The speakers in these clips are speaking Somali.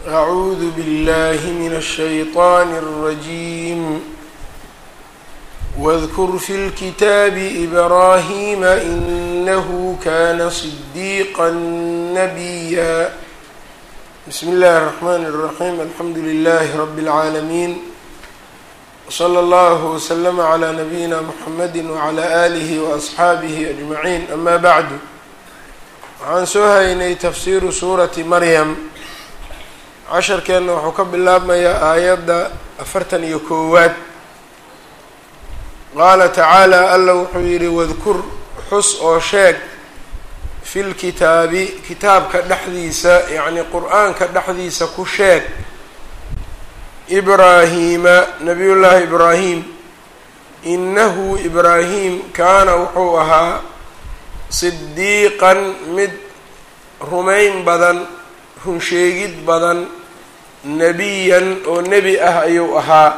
أعوذ بالله من الشيطان الرجيم واذكر في الكتاب إبراهيم إنه كان صديقا نبيا بسم الله الرحمن الرحيم الحمد لله رب العالمين وصلى الله وسلم على نبينا محمد وعلى آله وأصxaabihi أجمعين أما بعد waxaan soo haynay tafsiiru suurati maryam casharkeenna wuxuu ka bilaabmayaa aayadda afartan iyo koowaad qaala tacaala alla wuxuu yidhi wadkur xus oo sheeg fi lkitaabi kitaabka dhexdiisa yacni qur-aanka dhexdiisa ku sheeg ibraahiima nabiyullaahi ibraahim inahu ibraahim kaana wuxuu ahaa sidiiqan mid rumayn badan runsheegid badan nebiyan oo nebi ah ayuu ahaa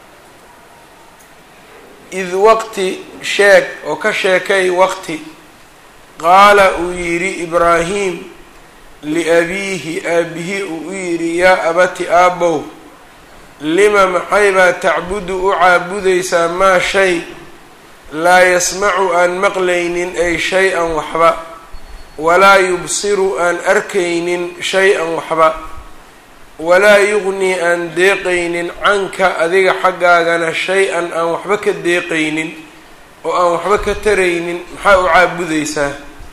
id waqti sheeg oo ka sheekay waqti qaala uu yidhi ibraahim liabiihi aabihi uu u yidhi yaa abati aabow lima maxaybaa tacbudu u caabudaysaa maa shay laa yasmacu aan maqlaynin ay shay-an waxba walaa yubsiru aan arkaynin shay-an waxba walaa yugnii aan deeqaynin canka adiga xaggaagana shay-an aan waxba ka deeqaynin oo aan waxba ka taraynin maxaa u caabudaysaa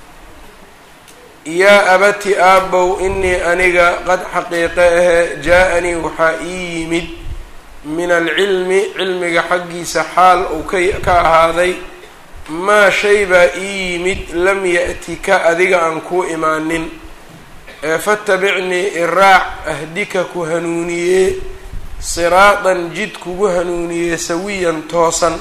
yaa abati aabow inii aniga qad xaqiiqe ahe jaa-anii waxaa ii yimid min alcilmi cilmiga xaggiisa xaal uu ka ka ahaaday maa shay baa ii yimid lam ya-tika adiga aan kuu imaanin ee fatabicnii iraac ahdika ku hanuuniyee siraatan jid kugu hanuuniyee sawiyan toosan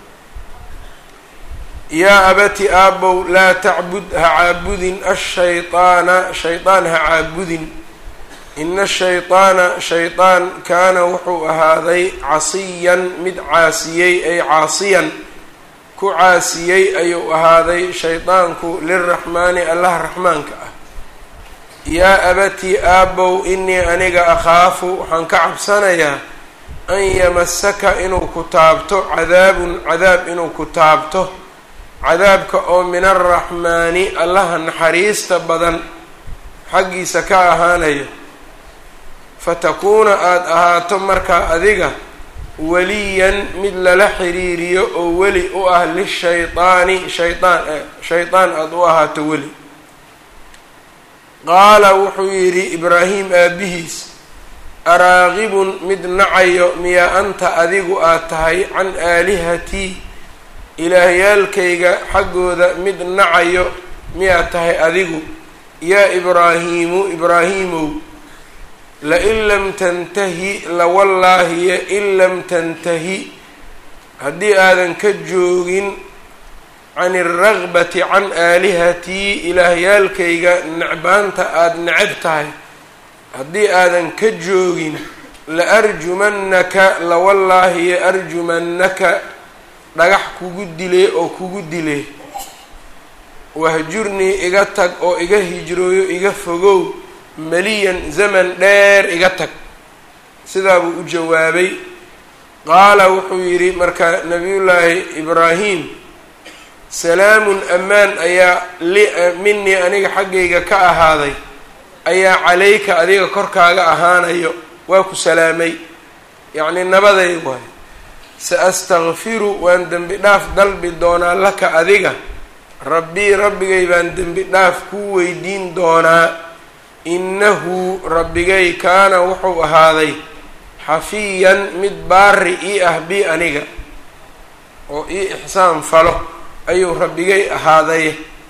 yaa abati aabow laa tacbud ha caabudin ashayطaana shaydaan ha caabudin ina shayطaana shaydaan kaana wuxuu ahaaday casiyan mid caasiyey ay caasiyan ku caasiyey ayuu ahaaday shaydaanku liraxmaani allaha raxmaanka ah yaa abatii aabow inii aniga akhaafu waxaan ka cabsanayaa an yamasaka inuu ku taabto cadaabun cadaab inuu ku taabto cadaabka oo min alraxmaani allaha naxariista badan xaggiisa ka ahaanayo fatakuuna aada ahaato markaa adiga weliyan mid lala xiriiriyo oo weli u ah lishaydaani shaydaan shaydaan aada u ahaato weli qaala wuxuu yidhi ibraahim aabihiis araaqibun mid nacayo miyaa anta adigu aad tahay can aalihatii ilaahyaalkayga xaggooda mid nacayo miyaad tahay adigu yaa ibraahiimu ibraahiimow lain lam tantahi lawallaahiya in lam tantahi haddii aadan ka joogin can alragbati can aalihatii ilaahyaalkayga necbaanta aada necab tahay haddii aadan ka joogin la arjumannaka lawallaahiya arjumannaka dhagax kugu dile oo kugu dile wahjurnii iga tag oo iga hijrooyo iga fogow maliyan zaman dheer iga tag sidaa buu u jawaabay qaala wuxuu yidhi marka nabiyullaahi ibraahim salaamun ammaan ayaa li minii aniga xaggayga ka ahaaday ayaa calayka adiga korkaaga ahaanayo waa ku salaamay yacnii nabaday waayo sa astakfiru waan dembi dhaaf dalbi doonaa laka adiga rabbii rabbigay baan dembi dhaaf kuu weydiin doonaa innahu rabbigay kaana wuxuu ahaaday xafiyan mid baari ii ah bi aniga oo ii ixsaan falo ayuu rabbigay ahaaday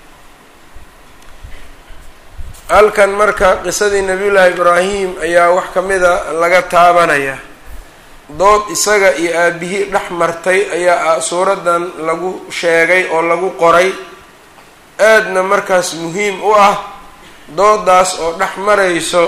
halkan marka qisadii nabiyullaahi ibraahim ayaa wax ka mida laga taabanaya dood isaga iyo aabihii dhex martay ayaa suuraddan lagu sheegay oo lagu qoray aadna markaas muhiim u ah doodaas oo dhex marayso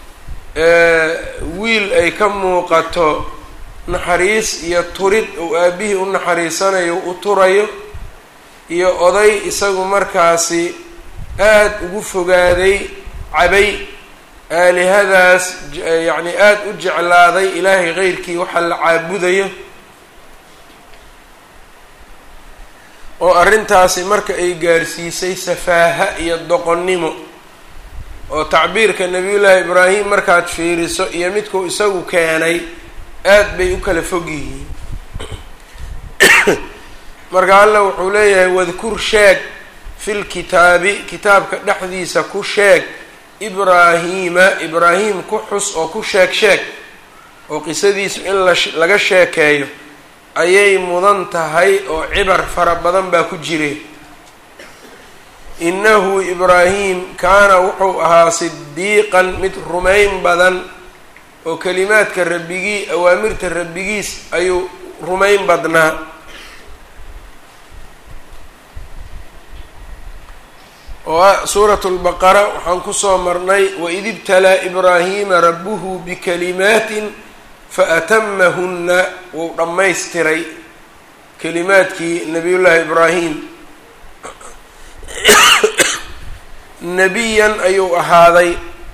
wiil ay ka muuqato naxariis iyo turid uu aabihii u naxariisanayo u turayo iyo oday isagu markaasi aada ugu fogaaday cabay aalihadaas yacni aada u jeclaaday ilaahay keyrkii waxaa la caabudayo oo arrintaasi marka ay gaarsiisay safaaha iyo doqonnimo oo tacbiirka nabiyullaahi ibraahim markaad fiiriso iyo midkuu isagu keenay aad bay u kala fog yihiin marka alla wuxuu leeyahay wadkur sheeg fil kitaabi kitaabka dhexdiisa ku sheeg ibraahiima ibraahim ku xus oo ku sheeg sheeg oo qisadiisu in la laga sheekeeyo ayay mudan tahay oo cibar fara badan baa ku jire innahu ibraahim kaana wuxuu ahaa sidiiqan mid rumayn badan oo kelimaadka rabbigii awaamirta rabbigiis ayuu rumayn badnaa oo suurat lbaqara waxaan kusoo marnay waid ibtalaa ibraahiima rabbuhu bikalimaatin faatamahunna wuu dhammaystiray kelimaadkii nabiyullaahi ibraahim nebiyan ayuu ahaaday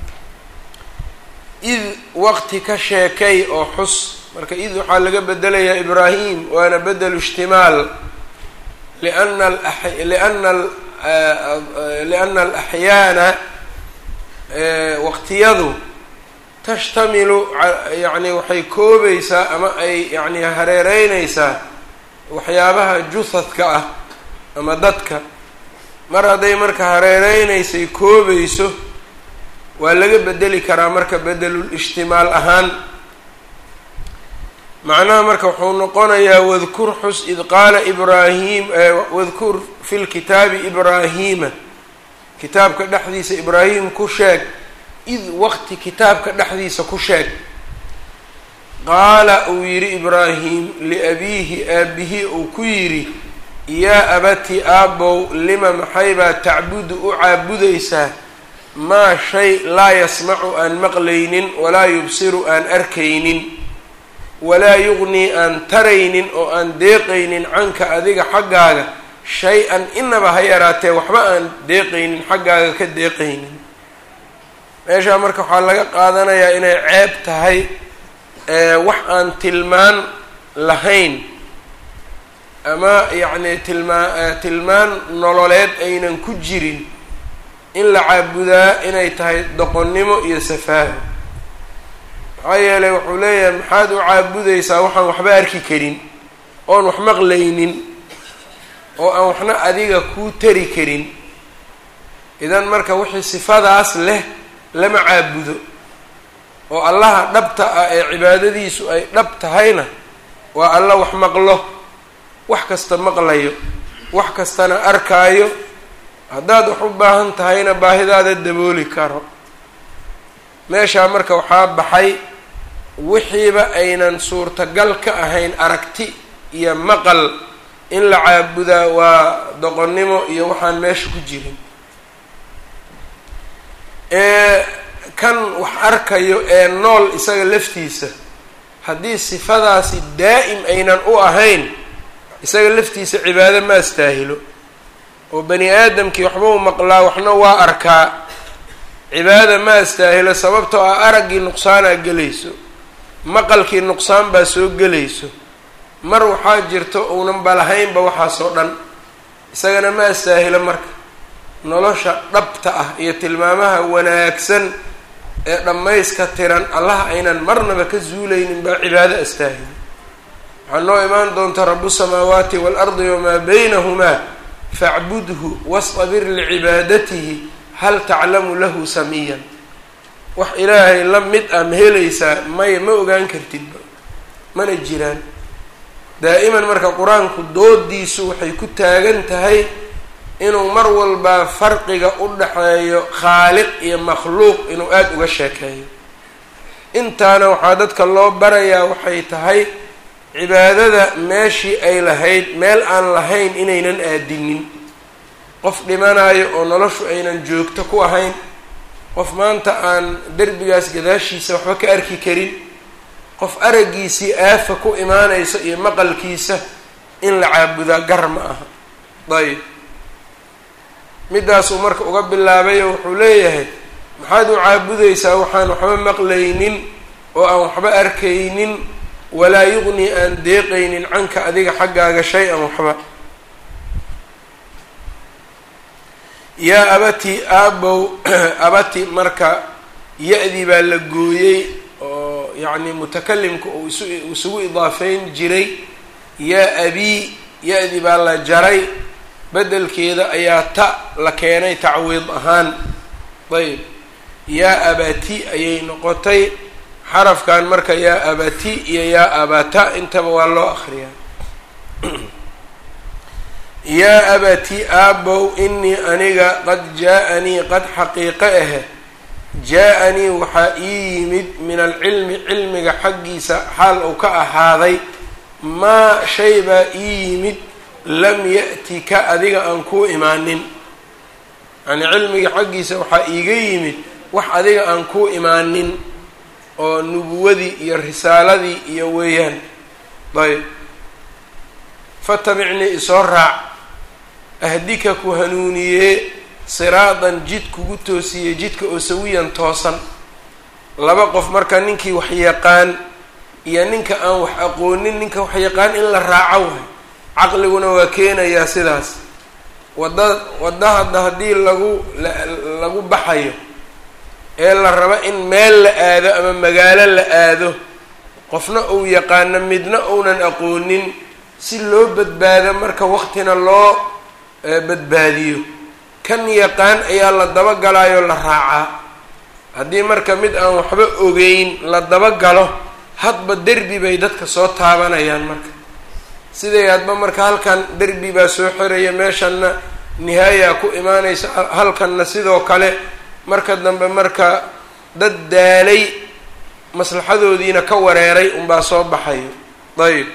id waqti ka sheekay oo xus marka id waxaa laga bedelayaa ibraahim waana bedelu ishtimaal liana liana liana alaxyaana waqtiyadu tashtamilu yacni waxay koobaysaa ama ay yacni hareereynaysaa waxyaabaha juhadka ah ama dadka mar hadday marka hareereynaysay koobayso waa laga bedeli karaa marka bedelul ishtimaal ahaan macnaha marka wuxuu noqonayaa wadkur xus id qaala ibraahim wadkur fi lkitaabi ibraahiima kitaabka dhexdiisa ibraahim ku sheeg id waqti kitaabka dhexdiisa ku sheeg qaala uu yidhi ibraahim liabiihi aabihi uu ku yidhi yaa abati aabow lima maxaybaa tacbudu u caabudaysaa maa shay laa yasmacu aan maqlaynin walaa yubsiru aan arkaynin walaa yugnii aan taraynin oo aan deeqaynin canka adiga xaggaaga shay-an inaba ha yaraatee waxba aan deeqaynin xaggaaga ka deeqaynin meeshaa marka waxaa laga qaadanayaa inay ceeb tahay wax aan tilmaan lahayn ama yacni tilmaa tilmaan nololeed aynan ku jirin in la caabudaa inay tahay doqonnimo iyo safaaho maxaa yeelay wuxuu leeyahay maxaad u caabudaysaa waxaan waxba arki karin oon wax maqlaynin oo aan waxna adiga kuu tari karin idan marka wixii sifadaas leh lama caabudo oo allaha dhabta ah ee cibaadadiisu ay dhab tahayna waa alla wax maqlo wax kasta maqlayo wax kastana arkaayo haddaad wax u baahan tahayna baahidaada dabooli karo meeshaa marka waxaa baxay wixiiba aynan suurtagal ka ahayn aragti iyo maqal in la caabudaa waa doqonnimo iyo waxaan meesha ku jirin ee kan wax arkayo ee nool isaga laftiisa haddii sifadaasi daa'im aynan u ahayn isaga laftiisa cibaado ma astaahilo oo bani aadamkii waxba u maqlaa waxna waa arkaa cibaada ma astaahilo sababtoo ah araggii nuqsaanaa gelayso maqalkii nuqsaan baa soo gelayso mar waxaa jirto uunan balahaynba waxaasoo dhan isagana ma astaahilo marka nolosha dhabta ah iyo tilmaamaha wanaagsan ee dhammayska tiran allaha aynan marnaba ka zuulaynin baa cibaado astaahilo waxaa noo imaan doonta rabu samaawaati waalardi wamaa baynahumaa facbudhu wastabir licibaadatihi hal taclamu lahu samiyan wax ilaahay la mid ah ma helaysaa maya ma ogaan kartidba mana jiraan daa'iman marka qur-aanku doodiisu waxay ku taagan tahay inuu mar walbaa farqiga u dhaxeeyo khaaliq iyo makhluuq inuu aada uga sheekeeyo intaana waxaa dadka loo barayaa waxay tahay cibaadada meeshii ay lahayd meel aan lahayn inaynan aadinin qof dhimanayo oo noloshu aynan joogto ku ahayn qof maanta aan derbigaas gadaashiisa waxba ka arki karin qof araggiisii aafa ku imaanayso iyo maqalkiisa in la caabudaa gar ma aha dayib midaasuu marka uga bilaabayo wuxuu leeyahay maxaad u caabudaysaa waxaan waxba maqlaynin oo aan waxba arkaynin walaa yuqni aan deeqaynin canka adiga xaggaaga shay-an waxba yaa abati aabow abati marka ya-dii baa la gooyey oo yacni mutakalimka uu isu isugu idaafeyn jiray yaa abii ya-dii baa la jaray bedelkeeda ayaa ta la keenay tacwiid ahaan ayb yaa abati ayay noqotay xarafkan marka yaa abati iyo yaa abata intaba waa loo akriyaa yaa abati aabow inii aniga qad jaa-anii qad xaqiiqo ahe jaa-anii waxaa ii yimid min alcilmi cilmiga xaggiisa xaal uu ka ahaaday maa shay baa ii yimid lam ya-tika adiga aan kuu imaanin yacnii cilmiga xaggiisa waxaa iiga yimid wax adiga aan kuu imaanin oo nubuwadii iyo risaaladii iyo weeyaan ayb fatabicnii isoo raac ahdika ku hanuuniyee siraadan jid kugu toosiyey jidka oo sawiyan toosan laba qof marka ninkii wax yaqaan iyo ninka aan wax aqoonin ninka wax yaqaan in la raaco waay caqliguna waa keenayaa sidaas wadda wadda hadda haddii lagu lagu baxayo ee la rabo in meel la aado ama magaalo la aado qofna uu yaqaano midna uunan aqoonin si loo badbaado marka waqtina loo badbaadiyo kan yaqaan ayaa la dabagalayo la raacaa haddii marka mid aan waxba ogeyn la dabagalo hadba derbi bay dadka soo taabanayaan marka siday hadba marka halkan derbi baa soo xiraya meeshanna nihaaya ku imaanaysa halkanna sidoo kale marka dambe marka dad daalay maslaxadoodiina ka wareeray unbaa soo baxayo ayb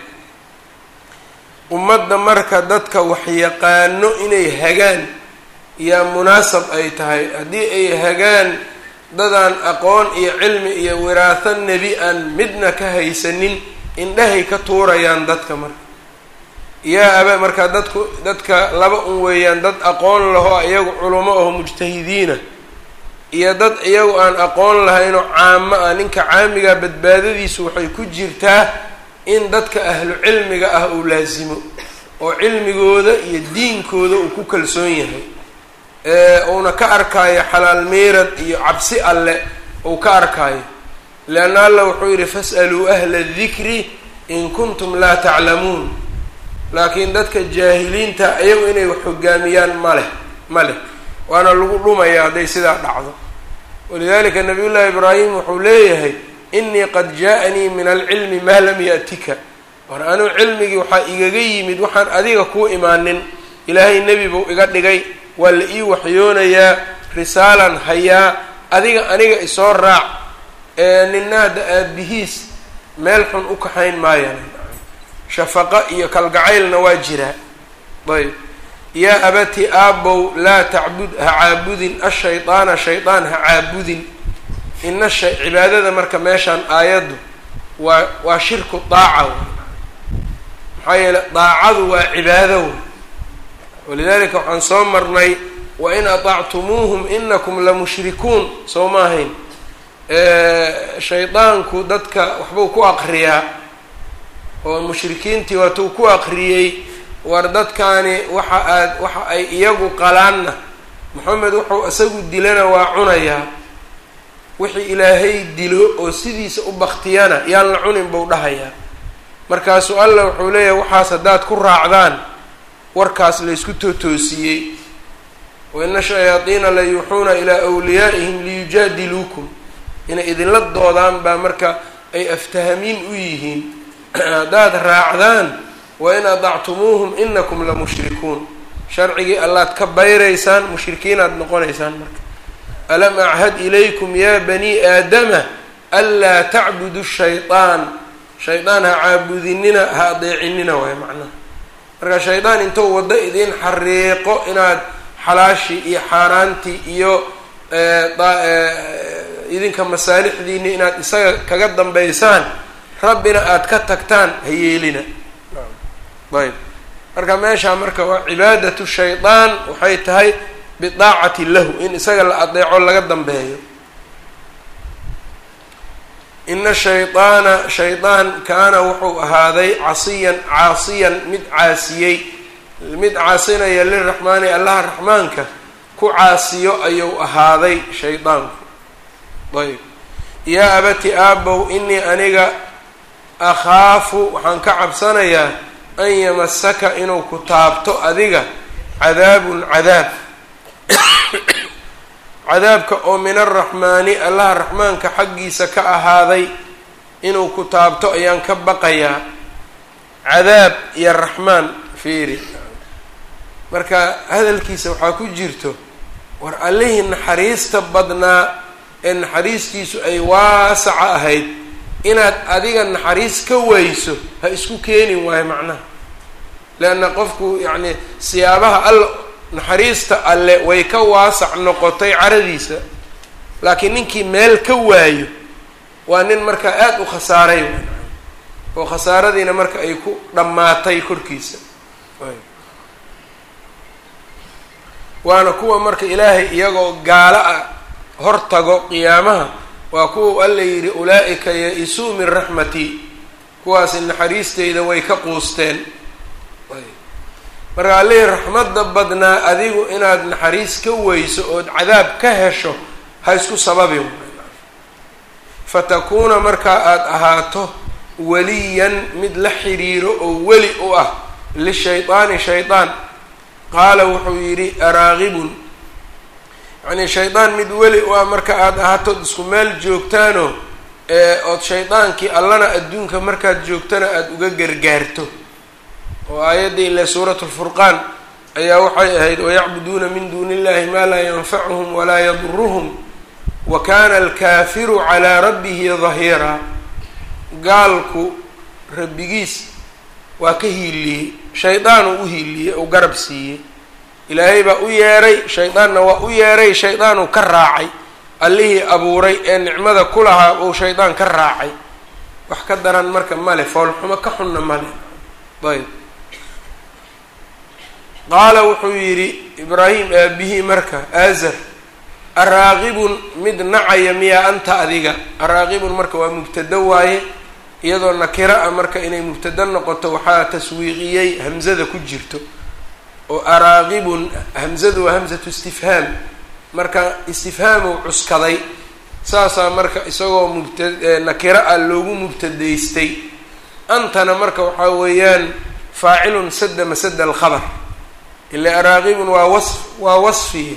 ummadda marka dadka waxyaqaano inay hagaan yaa munaasab ay tahay haddii ay hagaan dadaan aqoon iyo cilmi iyo wiraaho nebi aan midna ka haysanin indhahay ka tuurayaan dadka marka yaa aba marka dadku dadka laba un weeyaan dad aqoon laho iyagu culamo aho mujtahidiina iyo dad iyagu aan aqoon lahaynoo caamo ah ninka caamiga badbaadadiisu waxay ku jirtaa in dadka ahlu cilmiga ah uu laasimo oo cilmigooda iyo diinkooda uu ku kalsoon yahay uuna ka arkaayo xalaal meerad iyo cabsi alle uu ka arkaayo leanna alla wuxuu yidhi fas'aluu ahla dikri in kuntum laa taclamuun laakiin dadka jaahiliinta iyagu inay wax hogaamiyaan ma leh ma leh waana lagu dhumaya hadday sidaa dhacdo walidalika nabiy llahi ibraahim wuxuu leeyahay inii qad jaa-anii min alcilmi maa lam ya'tika war anuu cilmigii waxaa igaga yimid waxaan adiga kuu imaanin ilaahay nebi buu iga dhigay waa la ii waxyoonayaa risaalan hayaa adiga aniga isoo raac ee nina hadda aabihiis meel xun u kaxayn maayaan shafaqo iyo kalgacaylna waa jiraa ayb yaa abati aabow laa tacbud ha caabudin ashaydaana shaydaan ha caabudin ina sha cibaadada marka meeshaan aayaddu waa waa shirku daaca wey maxaa yeeley daacadu waa cibaado wey walidalika waxaan soo marnay wain aطactumuuhum inakum lamushrikuun soo ma ahayn shaydaanku dadka waxbuu ku aqriyaa oo mushrikiintii waatuu ku aqriyey war dadkaani waxa aad waxa ay iyagu qalaanna moxamed wuxuu isagu dilana waa cunayaa wixii ilaahay dilo oo sidiisa u baktiyana yaan la cunin buu dhahayaa markaasuu allah wuxuu leeyahay waxaas haddaad ku raacdaan warkaas laysku tootoosiyey wa ina shayaadiina la yuuxuuna ilaa wliyaa'ihim liyujaadiluukum inay idinla doodaan baa marka ay aftahamiin u yihiin haddaad raacdaan wa in adactumuuhum inakum la mushrikuun sharcigii allaad ka bayraysaan mushrikiinaad noqonaysaan marka alam achad ilaykum ya bani aadama anlaa tacbudu shayطaan shaydaan ha caabudinina ha adeecinina waay macnaha marka shaydaan intuu waddo idin xariiqo inaad xalaashii iyo xaaraantii iyo idinka masaalixdiini inaad isaga kaga dambaysaan rabbina aada ka tagtaan ha yeelina ayb marka meeshaa marka waa cibaadatu shaydaan waxay tahay bidaacati lahu in isaga la adeeco laga dambeeyo ina shayطaana shaydaan kaana wuxuu ahaaday casiyan caasiyan mid caasiyey mid caasinaya liraxmaani allaha raxmaanka ku caasiyo ayuu ahaaday shaydaanku ayb yaa abati aabow inii aniga akhaafu waxaan ka cabsanayaa an yamasaka inuu ku taabto adiga cadaabun cadaab cadaabka oo min araxmaani allaha raxmaanka xaggiisa ka ahaaday inuu ku taabto ayaan ka baqayaa cadaab iyo raxmaan fiiri marka hadalkiisa waxaa ku jirto war allihii naxariista badnaa ee naxariistiisu ay waasaca ahayd inaad adiga naxariis ka weyso ha isku keenin waayo macnaha leanna qofku yacni siyaabaha alla naxariista alle way ka waasac noqotay caradiisa laakiin ninkii meel ka waayo waa nin markaa aada u khasaaray oo khasaaradiina marka ay ku dhammaatay korkiisa waana kuwa marka ilaahay iyagoo gaalo ah hor tago qiyaamaha waa kuwa alla yidhi ulaa-ika ya-isuu min raxmatii kuwaasi naxariisteyda way ka quusteen marka allihii raxmadda badnaa adigu inaad naxariis ka weyso ood cadaab ka hesho ha isku sababin fatakuuna markaa aada ahaato waliyan mid la xiriiro oo weli u ah lishaydaani shaydaan qaala wuxuu yidhi araaqibun yacnii shaydaan mid weli u ah marka aada ahatood isku meel joogtaano ee ood shaydaankii allana adduunka markaad joogtana aada uga gargaarto oo aayaddii ile suuratu lfurqaan ayaa waxay ahayd wayacbuduuna min duuni illahi maa laa yanfacuhum walaa yaduruhum wa kana alkaafiru calaa rabbihi dahiiraa gaalku rabbigiis waa ka hiiliyey shaydaanuu u hiiliyey oo garab siiyey ilaahay baa u yeeray shaydaanna waa u yeeray shaydaanuu ka raacay allihii abuuray ee nicmada ku lahaa ou shaydaan ka raacay wax ka daran marka male foolxumo ka xunna male ayb qaala wuxuu yidhi ibraahim aabihii marka aazar araaqibun mid nacaya miyaa anta adiga araaqibun marka waa mubtado waaye iyadoo nakira a marka inay mubtado noqoto waxaa taswiiqiyey hamzada ku jirto oo araaqibun hamzadu waa hamzatu istifhaam marka istifhaamuu cuskaday saasaa marka isagoo mubta nakira ah loogu mubtadaystay antana marka waxaa weeyaan faacilun sada masada alkhabar ila araaqibun waa wasf waa wasfiye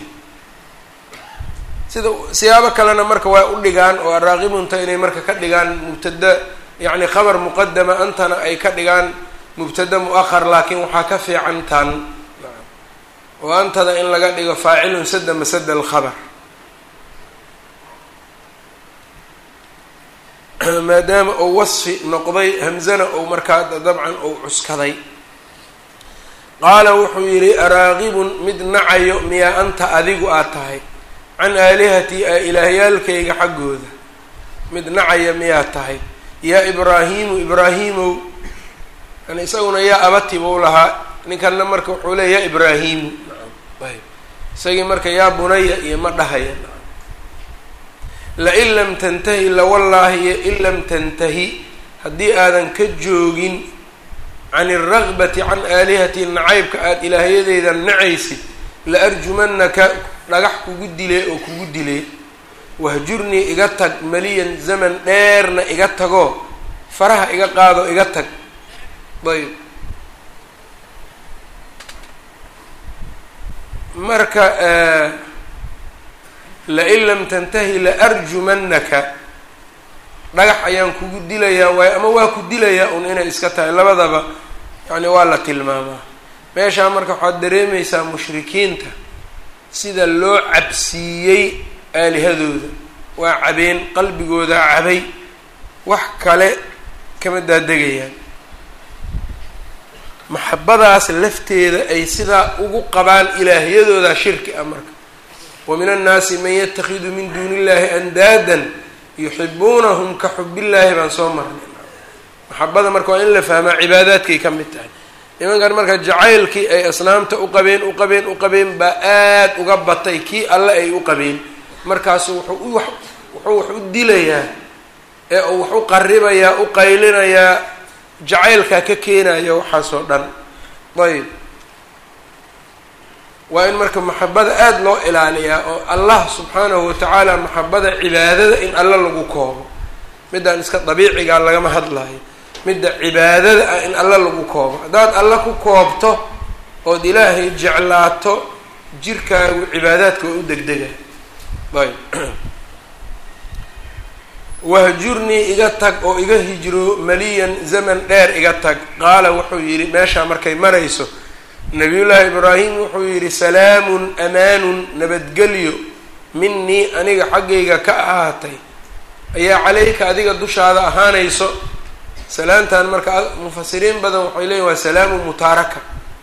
sida siyaabo kalena marka waa u dhigaan oo araaqibunta inay marka ka dhigaan mubtada yacni khabar muqadama antana ay ka dhigaan mubtada mu-ahar laakiin waxaa ka fiican tan oo antada in laga dhigo faacilun sada masada alkhabar maadaama uu wasfi noqday hamzana ou markaa dabcan ou cuskaday qaala wuxuu yidhi araaqibun mid nacayo miyaa anta adigu aad tahay can aalihatii a ilaahyaalkayga xaggooda mid nacaya miyaa tahay yaa ibraahiimu ibraahiimow yani isaguna yaa abati buu lahaa ninkanna marka wuxuu leeya yaa ibraahiimu ayb isagii marka yaa bunaya iyo ma dhahaya lain lam tantahi lawallaahi in lam tantahi haddii aadan ka joogin can alragbati can aalihatii nacaybka aada ilaahyadeyda nacaysid la arjumanaka dhagax kugu dilee oo kugu dilee wahjurnii iga tag maliyan zaman dheerna iga tagoo faraha iga qaado iga tag ayb marka lain lam tantahi la arjumanaka dhagax ayaan kugu dilayaa waayo ama waa ku dilayaa un inay iska tahay labadaba yani waa la tilmaamaa meeshaa marka waxaad dareemaysaa mushrikiinta sida loo cabsiiyey aalihadooda waa cabeen qalbigooda cabay wax kale kama daadegayaan maxabadaas lafteeda ay sidaa ugu qabaan ilaahyadooda shirki ah marka wa min annaasi man yatakhidu min duuni illahi andaadan yuxibuunahum ka xubillaahi baan soo marnay maxabada marka waa in la fahmaa cibaadaadkay ka mid tahay nimankan marka jacaylkii ay asnaamta u qabeen u qabeen u qabeen baa aada uga batay kii alle ay u qabeen markaasu wuxuu u wuxuu wax u dilayaa ee uu wax u qaribayaa u qaylinayaa jacaylkaa ka keenaya waxaasoo dhan ayb waa in marka maxabada aada loo ilaaliyaa oo allah subxaanahu watacaala maxabada cibaadada in alla lagu koobo midaan iska dabiicigaa lagama hadlayo midda cibaadada ah in alla lagu koobo haddaad alla ku koobto ood ilaahay jeclaato jirkaagu cibaadaadka waa u degdega ayb wahjurnii iga tag oo iga hijro maliyan zaman dheer iga tag qaala wuxuu yidhi meeshaa markay marayso nabiyullaahi ibraahim wuxuu yidhi salaamun amaanun nabadgelyo minii aniga xaggayga ka ahaatay ayaa caleyka adiga dushaada ahaanayso salaamtan marka mufasiriin badan waxay leeyihin waa salaamu mutaaraka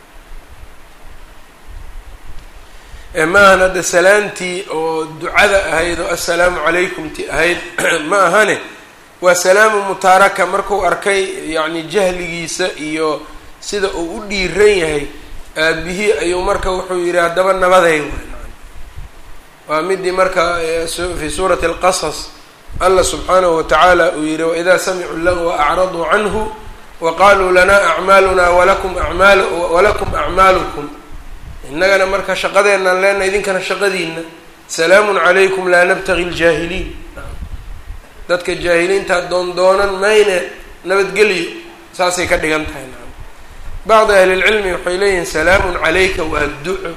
maahan hadda salaamtii oo ducada ahayd oo assalaamu calaykum ti ahayd ma ahane waa salaamu mutaaraka marku arkay yacni jahligiisa iyo sida uu u dhiiran yahay aabihii ayuu marka wuxuu yidhi haddaba nabaday waa midii marka fi suurati alqasas allah subxaanahu watacaala uu yihi waidaa samicuu lagwa acraduu canhu wa qaluu lanaa acmaaluna walakum amaal walakum acmaalukum innagana marka shaqadeenaan leenahay idinkana shaqadiina salaamun calaykum laa nabtagi ljaahiliin dadka jaahiliinta doondoonan mayne nabadgelyo saasay ka dhigan tahay bacdi ahlilcilmi waxay leeyihiin salaamun calayka waa duco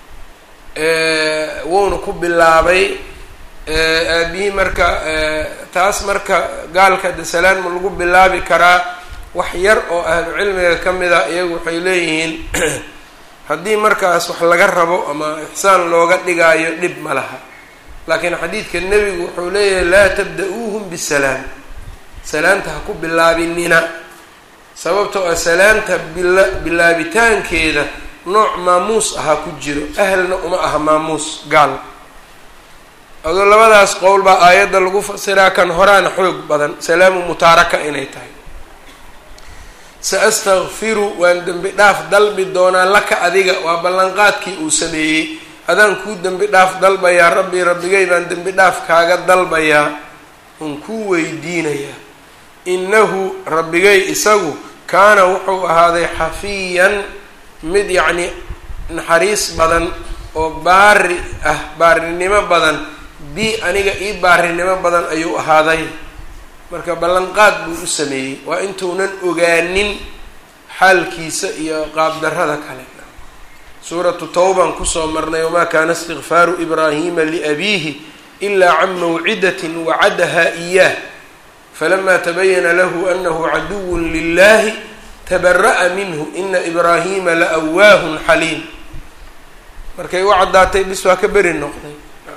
wuuna ku bilaabay aabihii marka taas marka gaalka de salaan ma lagu bilaabi karaa wax yar oo ahlu cilmiga ka mid a iyagu waxay leeyihiin haddii markaas wax laga rabo ama ixsaan looga dhigaayo dhib ma laha laakiin xadiidka nebigu wuxuu leeyahay laa tabda-uuhum bisalaam salaamta ha ku bilaabinina sababtoo ah salaamta bila bilaabitaankeeda nooc maamuus ahaa ku jiro ahlna uma aha maamuus gaal adoo labadaas qowl baa aayadda lagu fasiraa kan horaana xoog badan salaamu mutaaraka inay tahay sa astakfiru waan dembi dhaaf dalbi doonaa laka adiga waa ballanqaadkii uu sameeyey adaan kuu dembi dhaaf dalbayaa rabbi rabbigay baan dembi dhaaf kaaga dalbayaa un kuu weydiinayaa innahu rabbigay isagu kaana wuxuu ahaaday xafiyan mid yacni naxariis badan oo baari ah baarinimo badan bi aniga ii baarinimo badan ayuu ahaaday marka ballanqaad buu u sameeyey waa intuunan ogaanin xaalkiisa iyo qaabdarrada kale suuratu tawban kusoo marnay wamaa kaana istikfaaru ibraahima liabiihi ilaa can mawcidatin wacadaha iyaah falamaa tabayana lahu anahu caduwun lilahi tabara'a minhu ina ibraahima laawaahun xaliim markay u caddaatay bis waa ka beri noqday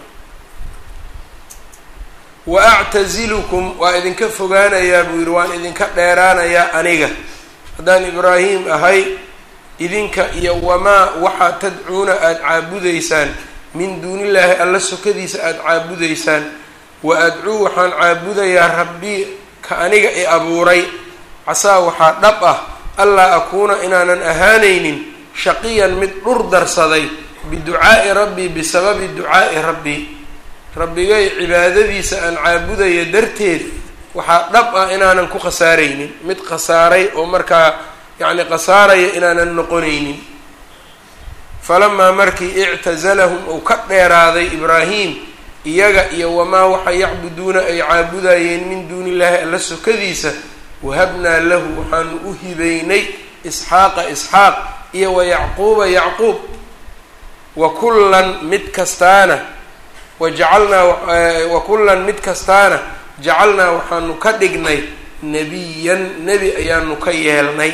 wa actazilukum waa idinka fogaanayaa buu yidhi waan idinka dheeraanayaa aniga haddaan ibraahim ahay idinka iyo wamaa waxaa tadcuuna aada caabudaysaan min duunillaahi alla sokadiisa aada caabudaysaan wa adcuu waxaan caabudayaa rabbii ka aniga i abuuray casaa waxaa dhab ah allaa akuuna inaanan ahaanaynin shaqiyan mid dhur darsaday biducaa'i rabbii bisababi ducaa'i rabbii rabbigay cibaadadiisa aan caabudaya darteed waxaa dhab ah inaanan ku khasaaraynin mid khasaaray oo markaa yacni khasaaraya inaanan noqonaynin falamaa markii ictazalahum uu ka dheeraaday ibraahim iyaga iyo wamaa waxa yacbuduuna ay caabudayeen min duuni illaahi alla sokadiisa wahabnaa lahu waxaanu u hibaynay isxaaqa isxaaq iyo wa yacquuba yacquub wa kullan mid kastaana wajacalnaa wa kullan mid kastaana jacalnaa waxaanu ka dhignay nebiyan nebi ayaanu ka yeelnay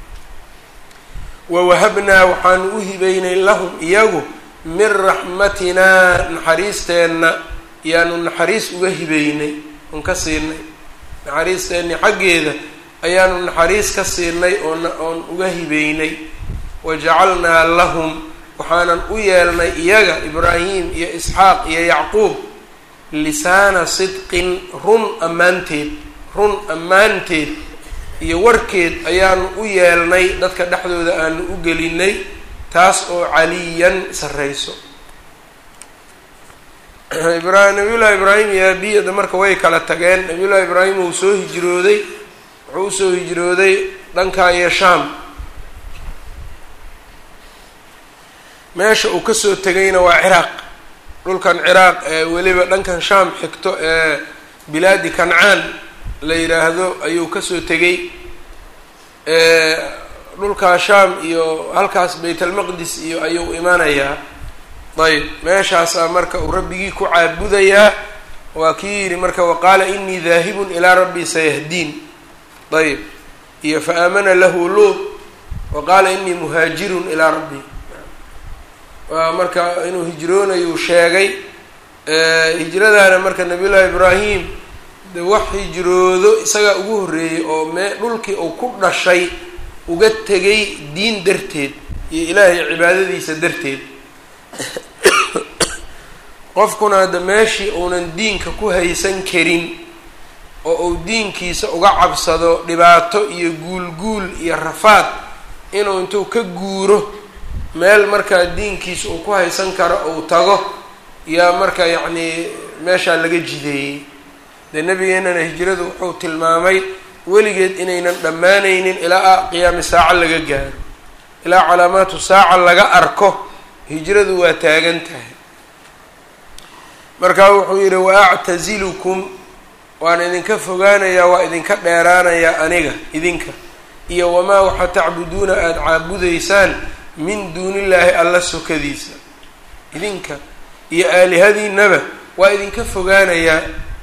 wawahabnaa waxaanu u hibaynay lahum iyagu min raxmatinaa naxariisteenna yaanu naxariis uga hibaynay oon ka siinay naxariisteenni xaggeeda ayaanu naxariis ka siinay oon oon uga hibaynay wajacalnaa lahum waxaanan u yeelnay iyaga ibraahim iyo isxaaq iyo yacquub lisaana sidqin run ammaanteed run ammaanteed iyo warkeed ayaanu u yeelnay dadka dhexdooda aanu u gelinay taas oo caliyan sarreyso ibra nabiyullaahi ibraahim iyo aabiyada marka way kala tageen nabiyullahi ibraahim uu soo hijrooday wuxuu usoo hijrooday dhanka iyo shaam meesha uu kasoo tegayna waa ciraaq dhulkan ciraaq ee weliba dhankan shaam xigto ee bilaadi kancaan la yidhaahdo ayuu kasoo tegay dhulkaa shaam iyo halkaas baytalmaqdis iyo ayuu imanayaa ayb meeshaasaa marka uu rabbigii ku caabudayaa waa kii yidhi marka waqaala inii daahibun ilaa rabbii sayahdiin ayb iyo fa aamana lahu luut wa qaala inii muhaajirun ilaa rabbii waa marka inuu hijroonayuu sheegay hijradaana marka nabiyullaahi ibraahim de wax hijroodo isagaa ugu horreeyey oo mee dhulkii uu ku dhashay uga tegay diin darteed iyo ilaahay cibaadadiisa darteed qofkuna hadda meeshii uunan diinka ku haysan karin oo uu diinkiisa uga cabsado dhibaato iyo guulguul iyo rafaad inuu intuu ka guuro meel markaa diinkiisa uu ku haysan karo uu tago yaa marka yacnii meeshaa laga jideeyey dee nabigeenana hijradu wuxuu tilmaamay weligeed inaynan dhammaanaynin ilaa qiyaami saaca laga gaaro ilaa calaamaatu saaca laga arko hijradu waa taagan tahay markaa wuxuu yidhi wa actazilukum waan idinka fogaanayaa waa idinka dheeraanayaa aniga idinka iyo wamaa waxa tacbuduuna aada caabudaysaan min duunillaahi alla sokadiisa idinka iyo aalihadiinaba waa idinka fogaanayaa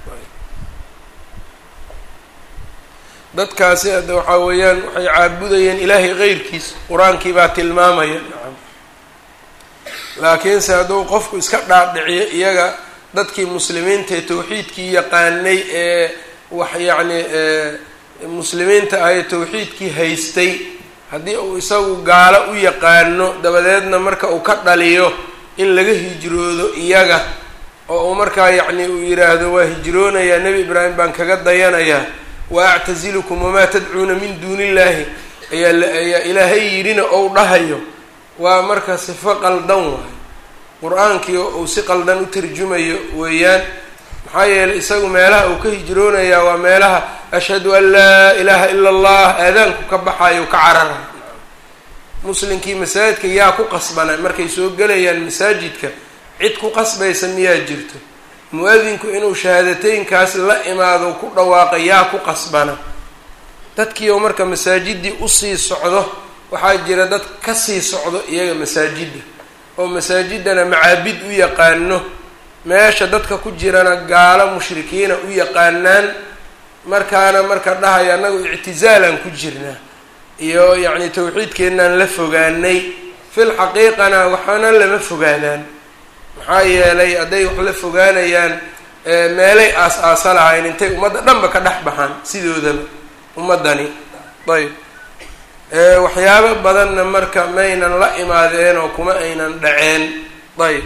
dadkaasi hadda waxaa weeyaan waxay caabudayeen ilaahay keyrkiis qur-aankii baa tilmaamaya nacam laakiinse hadduu qofku iska dhaadhiciyo iyaga dadkii muslimiinta ee tawxiidkii yaqaanay ee wax yacni muslimiinta ah ee tawxiidkii haystay haddii uu isagu gaalo u yaqaano dabadeedna marka uu ka dhaliyo in laga hijroodo iyaga oo uu markaa yacni uu yidhaahdo waa hijroonayaa nebi ibraahim baan kaga dayanayaa wa actazilukum wamaa tadcuuna min duuni illaahi ayaayaa ilaahay yidhina ou dhahayo waa marka sifo qaldan waayo qur-aankii uu si qaldan u tarjumayo weeyaan maxaa yeelay isagu meelaha uu ka hijroonayaa waa meelaha ashhadu an laa ilaaha ila allah aadaanku ka baxayo ka carara muslimkii masaajidka yaa ku qasbana markay soo gelayaan masaajidka cid ku qasbaysa miyaa jirto mu-adinku inuu shahaadateynkaas la imaado ku dhawaaqa yaa ku qasbana dadkii oo marka masaajidii usii socdo waxaa jira dad kasii socdo iyaga masaajidda oo masaajidana macaabid u yaqaano meesha dadka ku jirana gaalo mushrikiina u yaqaanaan markaana marka dhahaya annagu ictisaalaan ku jirnaa iyo yacni tawxiidkeennaan la fogaanay fil xaqiiqana waxaana lama fogaadaan maxaa yeelay hadday wax la fogaanayaan meelay aas-aasa lahayn intay ummadda dhanba ka dhex baxaan sidoodaba ummaddani ayb waxyaabo badanna marka maynan la imaadeen oo kuma aynan dhaceen ayb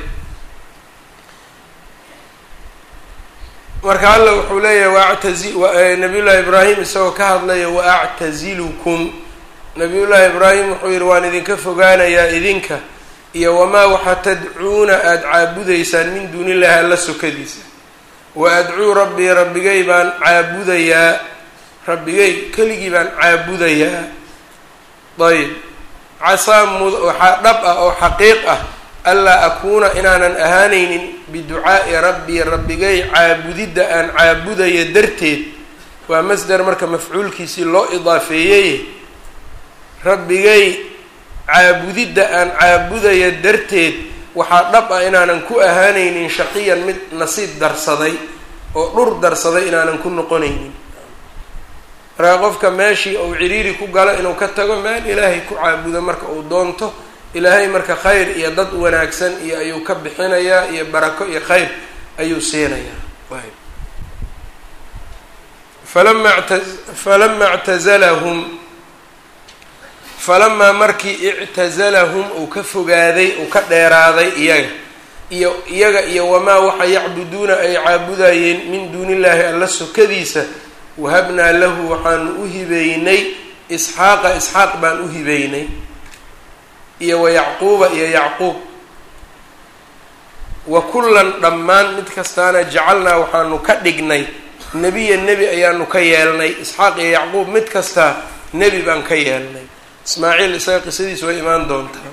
marka alla wuxuu leeyahay waactazi nabiyullaahi ibraahim isagoo ka hadlaya wa actazilukum nabiyullaahi ibraahim wuxuu yihi waan idinka fogaanayaa idinka iyo wamaa waxa tadcuuna aada caabudaysaan min duuni illahi alla sokadiisa wa adcuu rabbii rabbigay baan caabudayaa rabbigay keligii baan caabudayaa ayb casaa mud waxaa dhab ah oo xaqiiq ah anlaa akuuna inaanan ahaanaynin biducaa'i rabbii rabbigay caabudidda aan caabudaya darteed waa masder marka mafcuulkiisii loo idaafeeyey rabbigay caabudidda aan caabudaya darteed waxaa dhab ah inaanan ku ahaanaynin shaqiyan mid nasiib darsaday oo dhur darsaday inaanan ku noqonaynin markaa qofka meeshii uu ciriiri ku galo inuu ka tago meel ilaahay ku caabudo marka uu doonto ilaahay marka khayr iyo dad wanaagsan iyo ayuu ka bixinayaa iyo barako iyo khayr ayuu siinayaa falama ta falama ictazalahum falamaa markii ictazalahum uu ka fogaaday uu ka dheeraaday iyaga iyo iyaga iyo wamaa waxa yacbuduuna ay caabudayeen min duuni illaahi alla sokadiisa wahabnaa lahu waxaanu u hibeynay isxaaqa isxaaq baan u hibeynay iyo wa yacquuba iyo yacquub wa kullan dhammaan mid kastaana jacalnaa waxaanu ka dhignay nebiya nebi ayaanu ka yeelnay isxaaq iyo yacquub mid kastaa nebi baan ka yeelnay ismaaciil isaga qisadiis way imaan doontaa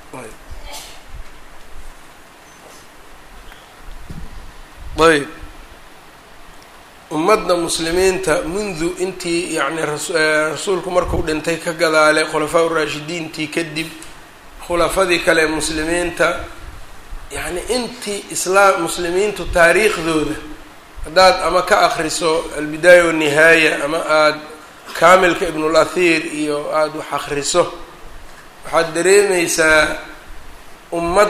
ayb ummadda muslimiinta mundu intii yacni rasuulku markuu dhintay ka gadaalay khulafaa uraashidiintii kadib khulafadii kale ee muslimiinta yacni intii islaam muslimiintu taariikhdooda haddaad ama ka akriso albidaaya wanihaaya ama aada kaamilka ibnul athiir iyo aada wax akriso waxaad dareemeysaa ummad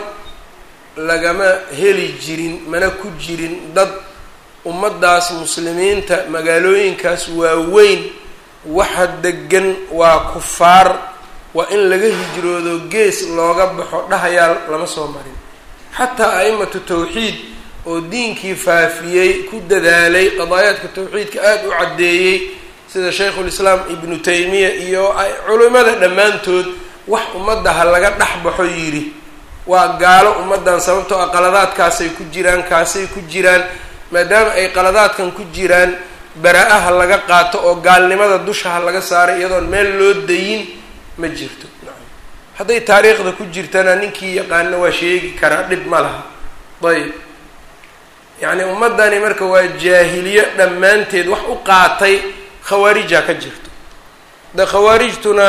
lagama heli jirin mana ku jirin dad ummaddaas muslimiinta magaalooyinkaas waaweyn waxa degan waa kufaar waa in laga hijroodo gees looga baxo dhahayaal lama soo marin xataa a'imatu tawxiid oo diinkii faafiyey ku dadaalay qadaayaadka tawxiidka aada u caddeeyey sida shaykhulislaam ibnu taymiya iyo culimada dhammaantood wax ummadda ha laga dhex baxo yidhi waa gaalo ummaddan sababtoo ah qaladaadkaasay ku jiraan kaasay ku jiraan maadaama ay qaladaadkan ku jiraan baraa-a ha laga qaato oo gaalnimada dusha ha laga saaray iyadoon meel loo dayin ma jirto hadday taariikhda ku jirtana ninkii yaqaano waa sheegi karaa dhib ma laha ayb yacni ummaddani marka waa jaahiliyo dhammaanteed wax u qaatay khawaarija ka jirto de khawaarijtuna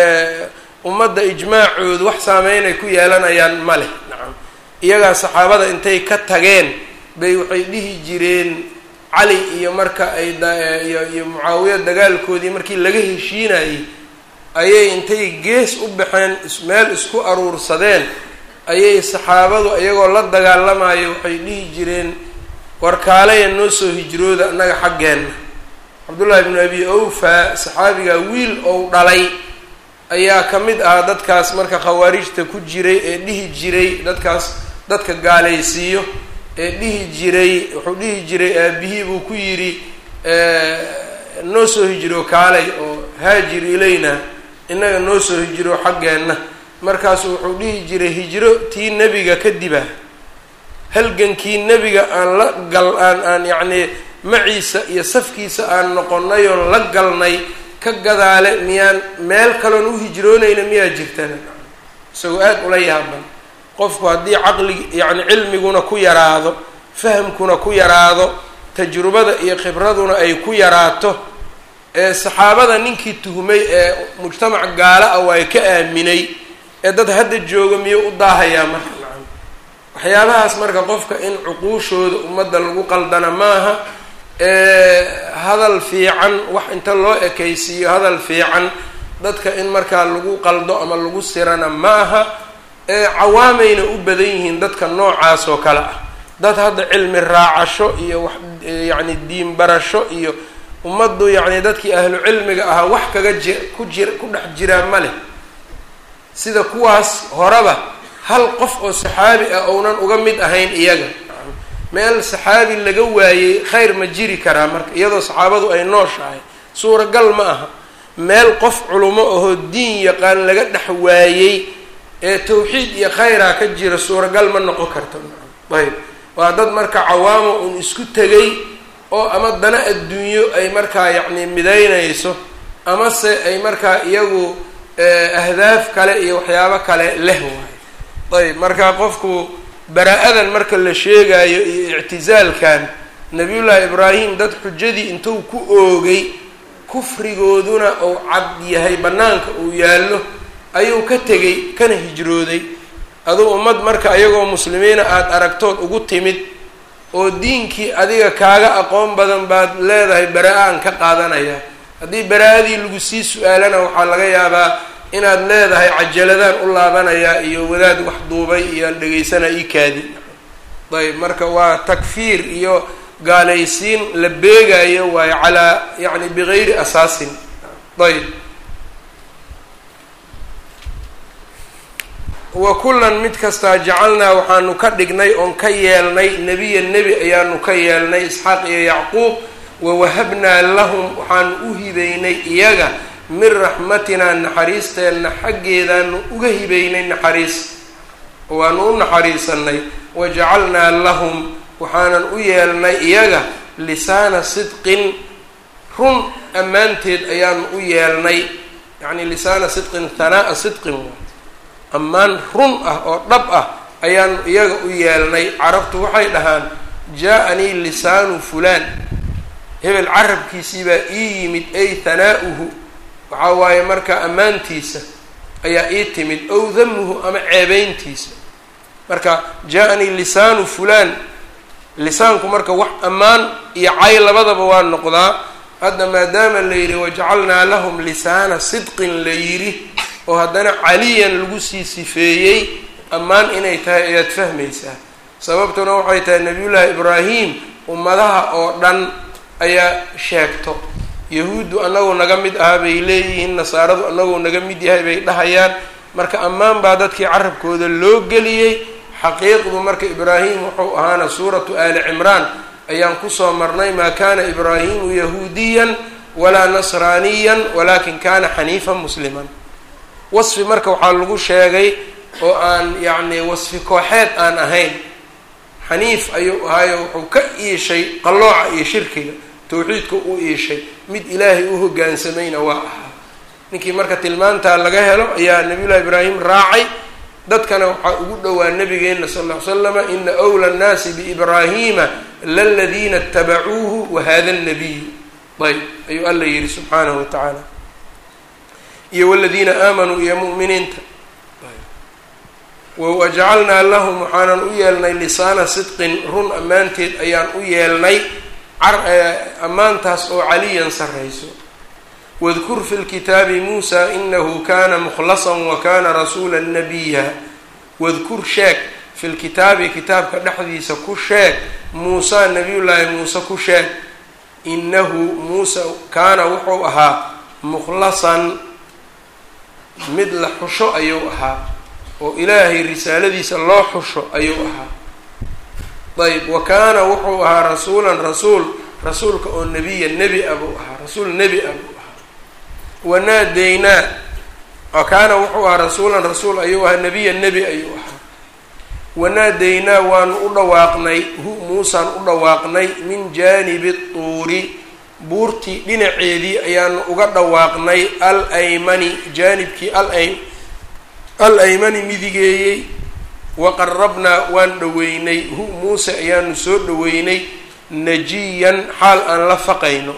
ummadda ijmaacoodu wax saameynay ku yeelanayaan ma leh nacam iyagaa saxaabada intay ka tageen bay waxay dhihi jireen cali iyo marka ay iyo iyo mucaawiya dagaalkoodii markii laga heshiinayay ayay intay gees u baxeen meel isku aruursadeen ayay saxaabadu iyagoo la dagaalamayo waxay dhihi jireen warkaalaya noo soo hijrooda annaga xaggeenna cabdullaahi bnu abi awfa saxaabiga wiil ou dhalay ayaa ka mid ahaa dadkaas marka khawaarijta ku jiray ee dhihi jiray dadkaas dadka gaalaysiiyo ee dhihi jiray wuxuu dhihi jiray aabihii buu ku yidhi noo soo hijiro kaalay oo haajir ilayna innaga noo soo hijiro xaggeenna markaasu wuxuu dhihi jiray hijro tii nebiga kadiba halgankii nebiga aan la gal aan aan yacnii maciisa iyo safkiisa aan noqonnay oon la galnay ka gadaale miyaan meel kaloon u hijroonayna miyaa jirtana isagoo aada ula yaaban qofku haddii caqli yacni cilmiguna ku yaraado fahamkuna ku yaraado tajrubada iyo khibraduna ay ku yaraato ee saxaabada ninkii tuhmay ee mujtamac gaalo ah waa ka aaminay ee dad hadda jooga miyuu u daahayaa marka nacam waxyaabahaas marka qofka in cuquushooda ummadda lagu qaldana maaha hadal fiican wax inta loo ekaysiiyo hadal fiican dadka in markaa lagu qaldo ama lagu sirana ma aha cawaamayna u badan yihiin dadka noocaas oo kale ah dad hadda cilmi raacasho iyo wax yacni diin barasho iyo ummaddu yacni dadkii ahlu cilmiga ahaa wax kaga ji ku jir ku dhex jiraa ma leh sida kuwaas horeba hal qof oo saxaabi ah ounan uga mid ahayn iyaga meel saxaabi laga waayey khayr ma jiri karaa marka iyadoo saxaabadu ay nooshahay suuragal ma aha meel qof culumo ahoo diin yaqaan laga dhex waayey ee tawxiid iyo khayraa ka jira suuragal ma noqon karto ayb waa dad marka cawaamo un isku tegay oo ama dana adduunyo ay markaa yacni midaynayso amase ay markaa iyagu ahdaaf kale iyo waxyaabo kale leh waayo ayb marka qofku baraa-adan marka la sheegayo iyo ictisaalkan nabiyullaahi ibraahim dad xujadii intuu ku oogay kufrigooduna uu cad yahay bannaanka uu yaallo ayuu ka tegay kana hijrooday aduu ummad marka iyagoo muslimiina aada aragtood ugu timid oo diinkii adiga kaaga aqoon badan baad leedahay baraa-aan ka qaadanaya haddii baraa-adii lagu sii su-aalana waxaa laga yaabaa inaad leedahay cajaladaan u laabanayaa iyo wadaad wax duubay iyo aan dhegaysana ii kaadi ayb marka waa takfiir iyo gaalaysiin la beegayo waayo calaa yacni bigayri asaasin ayb wa kullan mid kastaa jacalnaa waxaanu ka dhignay oon ka yeelnay nebiya nebi ayaanu ka yeelnay isxaaq iyo yacquub wawahabnaa lahum waxaanu u hibeynay iyaga min raxmatinaa naxariisteenna xaggeedaanu uga hibeynay naxariis waanu u naxariisanay wajacalnaa lahum waxaanan u yeelnay iyaga lisaana sidqin run ammaanteed ayaanu u yeelnay yacni lisaana sidqin hanaa'a sidqin ammaan run ah oo dhab ah ayaanu iyaga u yeelnay carabtu waxay dhahaan jaa-anii lisaanu fulaan hebel carabkiisii baa ii yimid ay hanaa'uhu waxaa waaye marka ammaantiisa ayaa ii timid ow damuhu ama ceebeyntiisa marka jaa-anii lisaanu fulaan lisaanku marka wax ammaan iyo cay labadaba waa noqdaa hadda maadaama la yidhi wajacalnaa lahum lisaana sidqin la yidhi oo haddana caliyan lagu sii sifeeyey ammaan inay tahay ayaad fahmaysaa sababtuna waxay tahay nabiyullaahi ibraahim ummadaha oo dhan ayaa sheegto yahuuddu annagu naga mid aha bay leeyihiin nasaaradu annagu naga mid yahay bay dhahayaan marka ammaan baa dadkii carabkooda loo geliyey xaqiiqdu marka ibraahim wuxuu ahaana suuratu aali cimraan ayaan kusoo marnay maa kana ibraahimu yahuudiyan walaa nasraaniyan walakin kana xaniifan musliman wasfi marka waxaa lagu sheegay oo aan yacni wasfi kooxeed aan ahayn xaniif ayuu ahaayo wuxuu ka iishay qallooca iyo shirkiga tawxiidka u iishay mid ilaahay u hogaansamayna waa ahaa ninkii marka tilmaantaa laga helo ayaa nabiyullahi ibraahim raacay dadkana waxaa ugu dhowaa nabigeena sal ll ly slama ina wla nnaasi biibraahima laladiina itabacuuhu wahada nabiyu ayb ayuu alla yihi subxaanahu wa tacaala iyo waladiina aamanuu iyo mu'miniinta wajacalnaa lahum waxaanan u yeelnay lisaana sidqin run ammaanteed ayaan u yeelnay ammaantaas oo caliyan sarrayso wadkur fi lkitaabi muusa inahu kana mukhlasan wa kana rasuula nabiya wadkur sheeg fi lkitaabi kitaabka dhexdiisa ku sheeg muusa nabiyullaahi muuse ku sheeg inahu muuse kaana wuxuu ahaa mukhlasan mid la xusho ayuu ahaa oo ilaahay risaaladiisa loo xusho ayuu ahaa ayb wa kaana wuxuu ahaa rasuulan rasuul rasuulka oo nebiya nebi a buu ahaa rasuul nebi a buu ahaa wanaadeynaa wa kaana wuxuu ahaa rasuulan rasuul ayuu ahaa nebiya nebi ayuu ahaa wanaadeynaa waanu u dhawaaqnay hu muusaan u dhawaaqnay min jaanibi tuuri buurtii dhinaceedii ayaanu uga dhawaaqnay al aymani jaanibkii al aymani midigeeyey waqarabnaa waan dhoweynay hu muuse ayaanu soo dhoweynay najiyan xaal aan la faqayno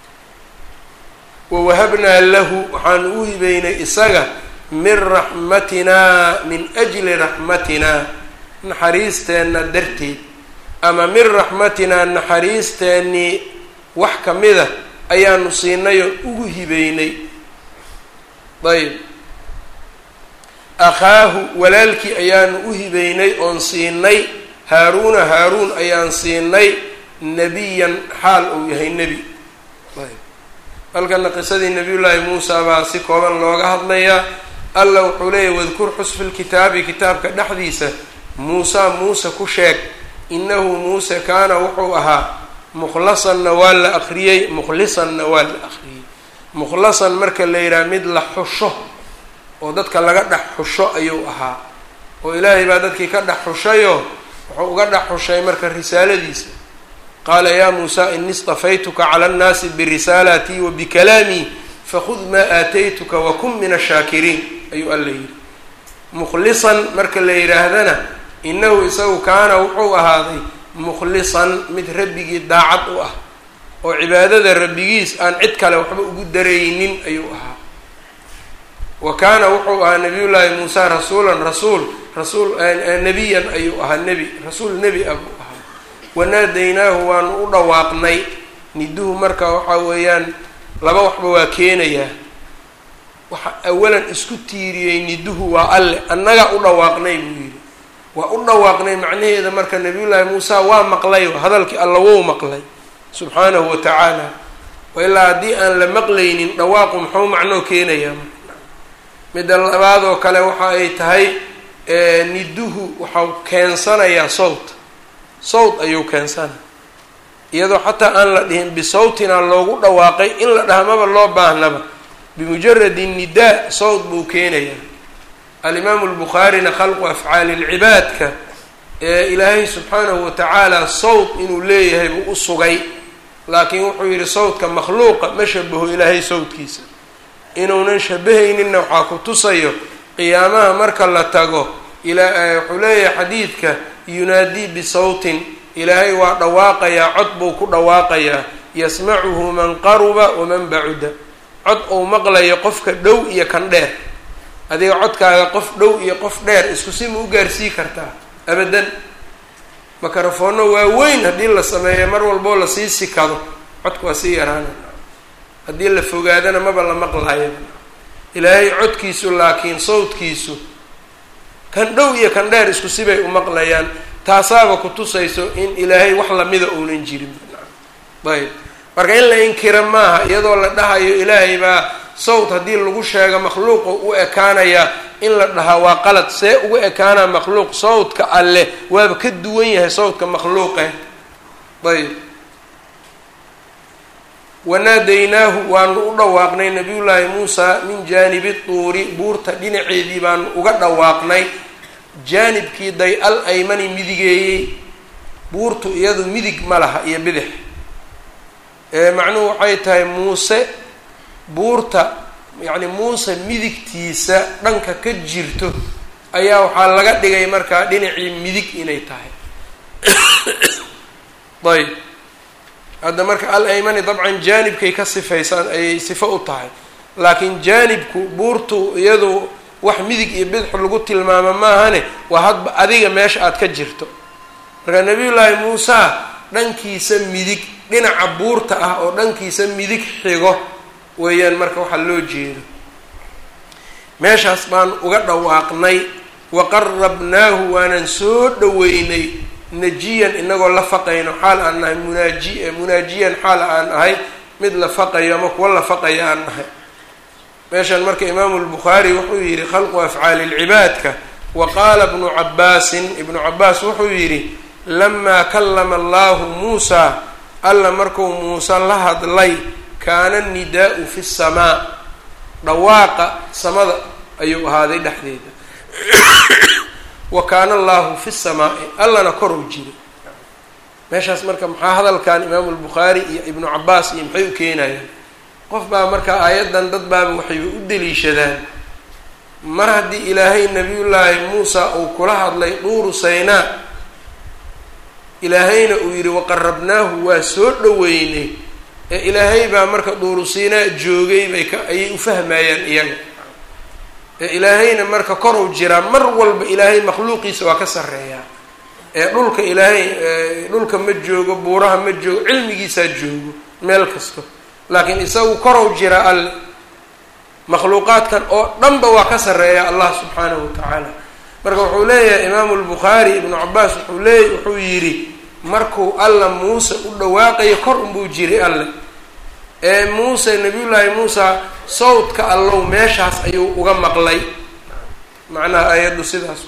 wawahabnaa lahu waxaanu u hibeynay isaga min raxmatinaa min ajli raxmatinaa naxariisteenna darteed ama min raxmatinaa naxariisteennii wax ka mida ayaanu siinay oo ugu hibeynay ayb akhaahu walaalkii ayaanu u hibeynay oon siinay haaruuna haaruun ayaan siinay nebiyan xaal uu yahay nebi ayb halkana qisadii nabiyullaahi muusa baa si kooban looga hadlayaa alla wuxuu leeyahy wadkur xus fi lkitaabi kitaabka dhexdiisa muusa muuse ku sheeg inahu muuse kaana wuxuu ahaa mukhlasanna waa la akriyey mukhlisanna waa la akriyey mukhlasan marka la yidhaha mid la xusho oo dadka laga dhex xusho ayuu ahaa oo ilaahay baa dadkii ka dhex xushayoo wuxuu uga dhex xushay marka risaaladiisa qaala yaa muusa ini istafaytuka cala annaasi birisaalaatii wa bikalaamii fakhud maa aataytuka wakun min ashaakiriin ayuu alla yidhi mukhlisan marka la yidhaahdana inahu isagu kaana wuxuu ahaaday mukhlisan mid rabbigii daacad u ah oo cibaadada rabbigiis aan cid kale waxba ugu daraynin ayuu ahaa wa kaana wuxuu ahaa nabiyullaahi muusa rasuulan rasuul rasuul nebiyan ayuu ahaa nebi rasuul nebi ah buu ahaa wanaadaynaahu waanu u dhawaaqnay niduhu marka waxaa weeyaan laba waxba waa keenayaa waxa awalan isku tiiriyey niduhu waa alle annagaa u dhawaaqnay buu yidhi waa u dhawaaqnay macnaheeda marka nabiyullaahi muusa waa maqlay hadalkii alla wou maqlay subxaanahu wa tacaala ilaa haddii aan la maqlaynin dhawaaqu muxuu macnoo keenayaa midda labaad oo kale waxa ay tahay niduhu waxau keensanayaa sawt sawt ayuu keensanaya iyadoo xataa aan la dhihin bisawtina loogu dhawaaqay in la dhahmaba loo baahnaba bimujaradi nidaa sawt buu keenayaa alimaamu lbukhaarina khalqu afcaali lcibaadka ee ilaahay subxaanahu watacaala sawt inuu leeyahay buu u sugay laakiin wuxuu yidhi sawtka makhluuqa ma shabaho ilaahay sawtkiisa inuunan shabahayninna waxaa ku tusayo qiyaamaha marka la tago wuxuu leeyahay xadiidka yunaadii bisawtin ilaahay waa dhawaaqayaa cod buu ku dhawaaqayaa yasmacuhu man qaruba waman bacuda cod uu maqlayo qofka dhow iyo kan dheer adiga codkaaga qof dhow iyo qof dheer isku si ma u gaarsii kartaa abadan makarafoonno waaweyn haddii la sameeyo mar walboo lasii sikado codku waa sii yaraana haddii la fogaadana maba la maqlaayo ilaahay codkiisu laakiin sawdkiisu kan dhow iyo kan dheer isku sibay u maqlayaan taasaaba ku tusayso in ilaahay wax lamida uunan jirin ayb marka in la inkira maaha iyadoo la dhahayo ilaahay baa sawt haddii lagu sheego makhluuqa u ekaanaya in la dhahaa waa qalad see ugu ekaanaa makhluuq sawtka alleh waaba ka duwan yahay sawtka makhluuqe ayb wanaadaynaahu waanu u dhawaaqnay nabiyullaahi muusa min jaanibi tuuri buurta dhinaceedii baanu uga dhawaaqnay jaanibkii day al aymani midigeeyey buurtu iyadu midig ma laha iyo bidix macnuhu waxay tahay muuse buurta yacni muuse midigtiisa dhanka ka jirto ayaa waxaa laga dhigay markaa dhinacii midig inay tahay ayb hadda marka al aymani dabcan jaanibkay ka sifaysaan ayay sifo u tahay laakiin jaanibku buurtu iyadu wax midig iyo bidix lagu tilmaamo maahane waa hadba adiga meesha aad ka jirto marka nabiyullaahi muusa dhankiisa midig dhinaca buurta ah oo dhankiisa midig xigo weeyaan marka waxaa loo jeedo meeshaas baan uga dhawaaqnay wa qarabnaahu waanan soo dhaweynay najiyan inagoo la faqayno xaal aan nahay munaaji munaajiyan xaal aan ahay mid la faqayo ama kuwa la faqayo aan nahay meeshan marka imaamu lbukhaari wuxuu yidhi khalqu afcaali lcibaadka wa qaala bnu cabaasin ibnu cabaas wuxuu yidhi lamaa kallama allahu muusa alla markuu muuse la hadlay kaana nidaau fi samaa dhawaaqa samada ayuu ahaaday dhexdeeda wa kaana allahu fi samaai allana koruu jiray meeshaas marka maxaa hadalkan imaamu lbukhaari iyo ibnu cabaas iyo maxay u keenayaan qof baa marka aayaddan dad baaba waxayba u deliishadaan mar haddii ilaahay nabiyullaahi muusa uu kula hadlay duuru saynaa ilaahayna uu yidhi waqarabnaahu waa soo dhaweynay ee ilaahay baa marka duuru siinaa joogay bay ka ayay u fahmayaan iyaga ee ilaahayna marka korow jiraa mar walba ilaahay makhluuqiisa waa ka sarreeyaa ee dhulka ilaahay dhulka ma joogo buuraha ma joogo cilmigiisaa joogo meel kasto laakiin isagu korow jiraa alle makhluuqaadkan oo dhanba waa ka sarreeya allah subxaanahu wa tacaala marka wuxuu leeyahay imaamu lbukhaari ibnu cabaas wuxuu leey wuxuu yidhi markuu alla muuse u dhawaaqayo kor unbuu jiray alle ee muuse nabiyullaahi muusa sawdka allow meeshaas ayuu uga maqlay macnaha aayaddu sidaas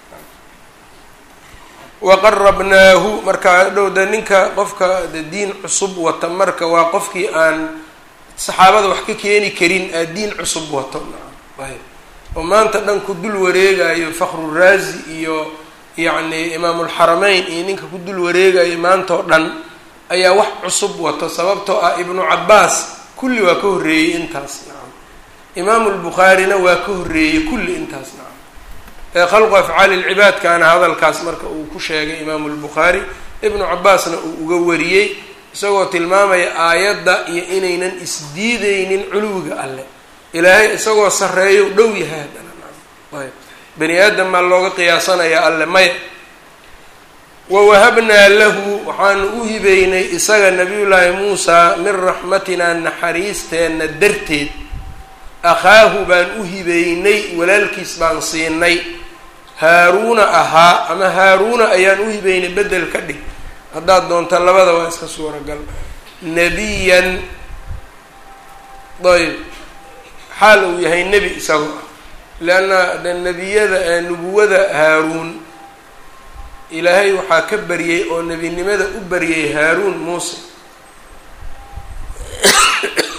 waqarabnaahu marka dhowda ninka qofka de diin cusub wata marka waa qofkii aan saxaabada wax ka keeni karin aa diin cusub wato ayb oo maanta dhan ku dul wareegayo fakru raazi iyo yacni imaamulxarameyn iyo ninka ku dul wareegayo maanta oo dhan ayaa wax cusub wato sababtoo ah ibnu cabaas kulli waa ka horreeyey intaas nacam imaamu lbukhaarina waa ka horreeyey kulli intaas nacam ee khalqu afcaali lcibaadkaana hadalkaas marka uu ku sheegay imaamu lbukhaari ibnu cabaasna uu uga wariyey isagoo tilmaamaya aayadda iyo inaynan isdiideynin culuwiga alle ilaahay isagoo sarreeyo dhow yahay haddana ayb bani aadam maa looga qiyaasanayaa alle maya wawahabnaa lahu waxaanu u hibeynay isaga nabiyullaahi muusa min raxmatinaa naxariisteenna darteed akhaahu baan u hibeynay walaalkiis baan siinay haaruuna ahaa ama haaruuna ayaan u hibeynay bedel ka dhig haddaad doonta labada waa iska suuragal nebiyan ayb xaal uu yahay nebi isagoo ah leanna de nebiyada ee nubuwada haaruun ilaahay waxaa ka baryey oo nebinimada u baryey haaruun muuse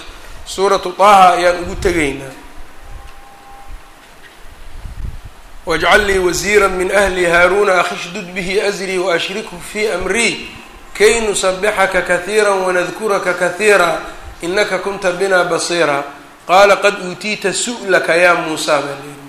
suuratu taaha ayaan ugu tegaynaa wajcal lii wasiira min ahli haaruuna akhishdud bihi asrii waashrikhu fii amrii kay nusabixaka kahiira wanadkuraka kahiira inaka kunta bina basiira qaala qad uutiita su'laka yaa muusaa baa leyihi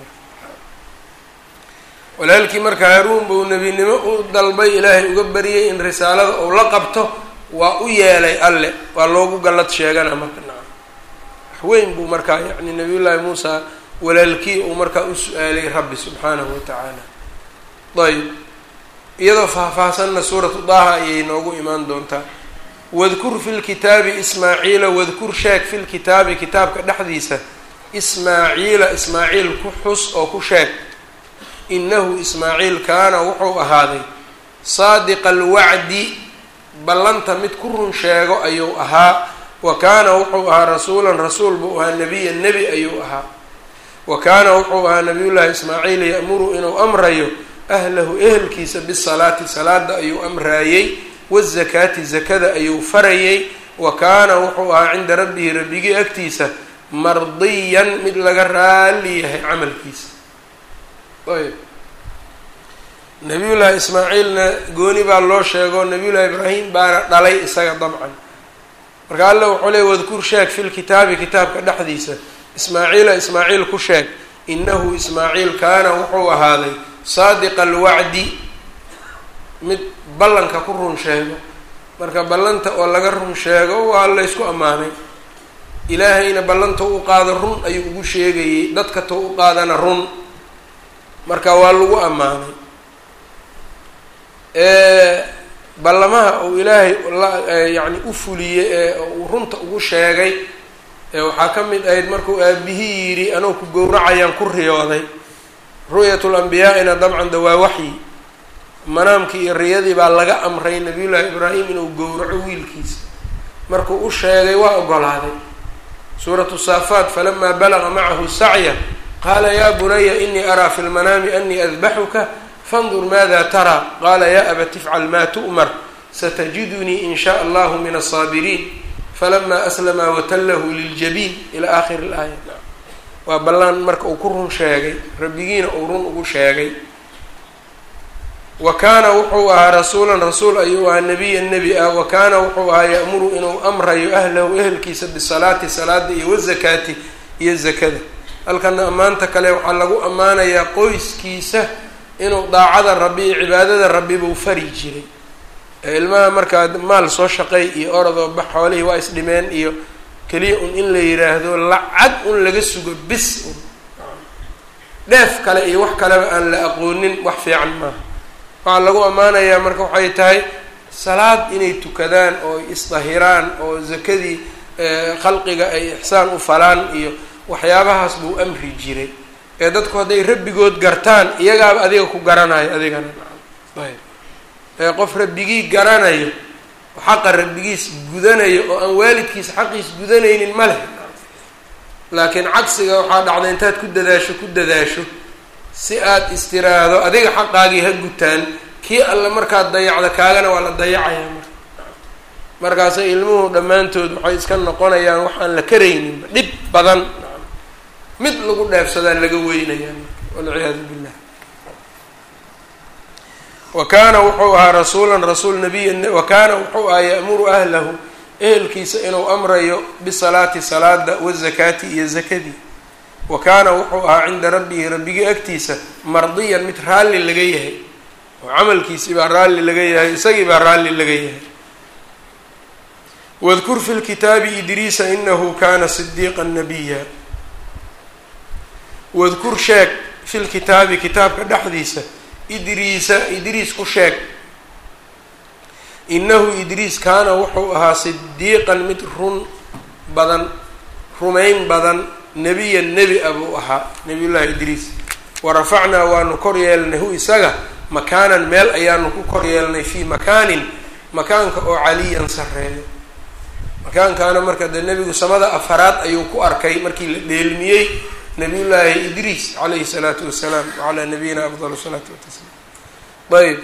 walaalkii marka haaruun buu nebinimo u dalbay ilaahay uga bariyey in risaalada uu la qabto waa u yeelay alle waa loogu gallad sheegana marka nacam waxweyn buu markaa yacni nabiyullaahi muusa walaalkii uu markaa u su-aalay rabbi subxaanahu wa tacaala ayb iyadoo faahfaahsanna suuratu daaha ayay noogu imaan doontaa wadkur fi lkitaabi ismaaciila wadkur sheeg fi lkitaabi kitaabka dhexdiisa ismaaciila ismaaciil ku xus oo ku sheeg inahu ismaaciil kaana wuxuu ahaaday saadiqa alwacdi ballanta mid ku run sheego ayuu ahaa wa kaana wuxuu ahaa rasuulan rasuul buu ahaa nebiyan nebi ayuu ahaa wa kaana wuxuu ahaa nabiyullaahi ismaaciil ya'muru inuu amrayo ahlahu ehelkiisa bisalaati salaada ayuu amraayey wazakaati zakada ayuu farayey wa kaana wuxuu ahaa cinda rabbihi rabbigii agtiisa mardiyan mid laga raali yahay camalkiisa ayb nabiyullaahi ismaaciilna gooni baa loo sheego nabiyullaahi ibraahim baana dhalay isaga dabcan marka alla wuxuu leey wadkur sheeg fi lkitaabi kitaabka dhexdiisa ismaaciila ismaaciil ku sheeg inahu ismaaciil kaana wuxuu ahaaday saadiqa alwacdi mid ballanka ku run sheego marka ballanta oo laga run sheego waa laysku ammaanay ilaahayna ballanta u qaado run ayuu ugu sheegayey dadka to u qaadana run marka waa lagu ammaanay ballamaha uu ilaahay yani u fuliyey ee uu runta ugu sheegay waxaa ka mid ahayd markuu aabihii yidhi anuu ku gowracayaan ku riyooday ru'yat lambiyaa-ina dabcan de waa waxyi manaamkii iyo riyadii baa laga amray nabiyullaahi ibraahim inuu gowraco wiilkiisa markuu u sheegay waa ogolaaday suuratu saafaat falamaa balaga macahu sacya qaala yaa bunaya inii araa fi lmanaami anii adbaxuka fandur maada taraa qaala yaa abati ifcal maa tu'mar satajidunii in shaa allahu min asaabiriin falamaa aslamaa watallahu liljabiin ilaa aakhiri ilaaya waa ballaan marka uu ku run sheegay rabbigiina uu run ugu sheegay wa kaana wuxuu ahaa rasuulan rasuul ayuu ahaa nebiyan nebi ah wa kaana wuxuu ahaa ya'muru inuu amrayo ahlahu ehelkiisa bisalaati salaada iyo wazakaati iyo zakada halkana ammaanta kale waxaa lagu ammaanayaa qoyskiisa inuu daacada rabbi iyo cibaadada rabbi buu fari jiray ilmaha markaa maal soo shaqay iyo orodoo bax xoolihii waa isdhimeen iyo keliya un in la yiraahdo lacag un laga sugo bis un dheef kale iyo wax kaleba aan la aqoonin wax fiican maaha waxaa lagu ammaanayaa marka waxay tahay salaad inay tukadaan oo isdahiraan oo zakadii khalqiga ay ixsaan u falaan iyo waxyaabahaas buu amri jiray ee dadku hadday rabbigood gartaan iyagaaba adiga ku garanayo adigana ayb ee qof rabbigii garanayo xaqa rabbigiis gudanayo oo aan waalidkiisa xaqiis gudanaynin ma leh laakiin cagsiga waxaa dhacda intaad ku dadaasho ku dadaasho si aad istiraahdo adiga xaqaagii ha gutaan kii alle markaad dayacda kaagana waa la dayacayaa marka markaasay ilmuhu dhammaantood waxay iska noqonayaan waxaan la karayninba dhib badan mid lagu dheefsadaa laga weynayaa marka walciyaadu billah wa kaana wuxuu ahaa rasuulan rasuul nabiya wa kaana wuxuu ahaa ya'muru ahlahu ehelkiisa inuu amrayo bisalaati salaada wazakaati iyo zakadii wa kaana wuxuu ahaa cinda rabbihi rabbigii agtiisa mardiyan mid raalli laga yahay oo camalkiisii baa raalli laga yahay isagii baa raalli laga yahay wadkur fi lkitaabi idriisa inahu kana sidiiqa nabiya wadkur sheeg fi lkitaabi kitaabka dhexdiisa idriisa idriis ku sheeg inahu idriis kaana wuxuu ahaa sidiiqan mid run badan rumayn badan nebiyan nebi a buu ahaa nebiyullaahi idriis wa rafacnaa waanu kor yeelnay hu isaga makaanan meel ayaanu ku kor yeelnay fii makaanin makaanka oo caliyan sareeyo makaankaana marka dee nebigu samada afaraad ayuu ku arkay markii la dheelmiyey nabiyullaahi idriis calayhi salaatu wasalaam wacalaa nabiyina afdal salaatu watasliim ayb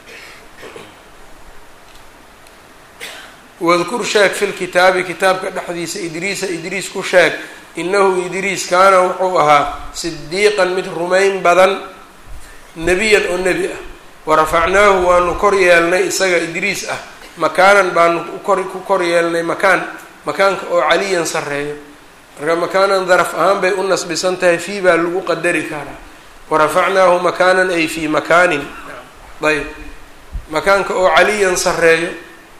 wadkur sheeg fi lkitaabi kitaabka dhexdiisa idriisa idriis ku sheeg inahu idriis kaana wuxuu ahaa sidiiqan mid rumayn badan nebiyan oo nebi ah warafacnaahu waanu kor yeelnay isaga idriis ah makaanan baanu ukor ku kor yeelnay makaan makaanka oo caliyan sarreeyo marka makaanan daraf ahaan bay u nasbisan tahay fii baa lagu qadari karaa warafacnaahu makaanan ay fii makaanin ayb makaanka oo caliyan sarreeyo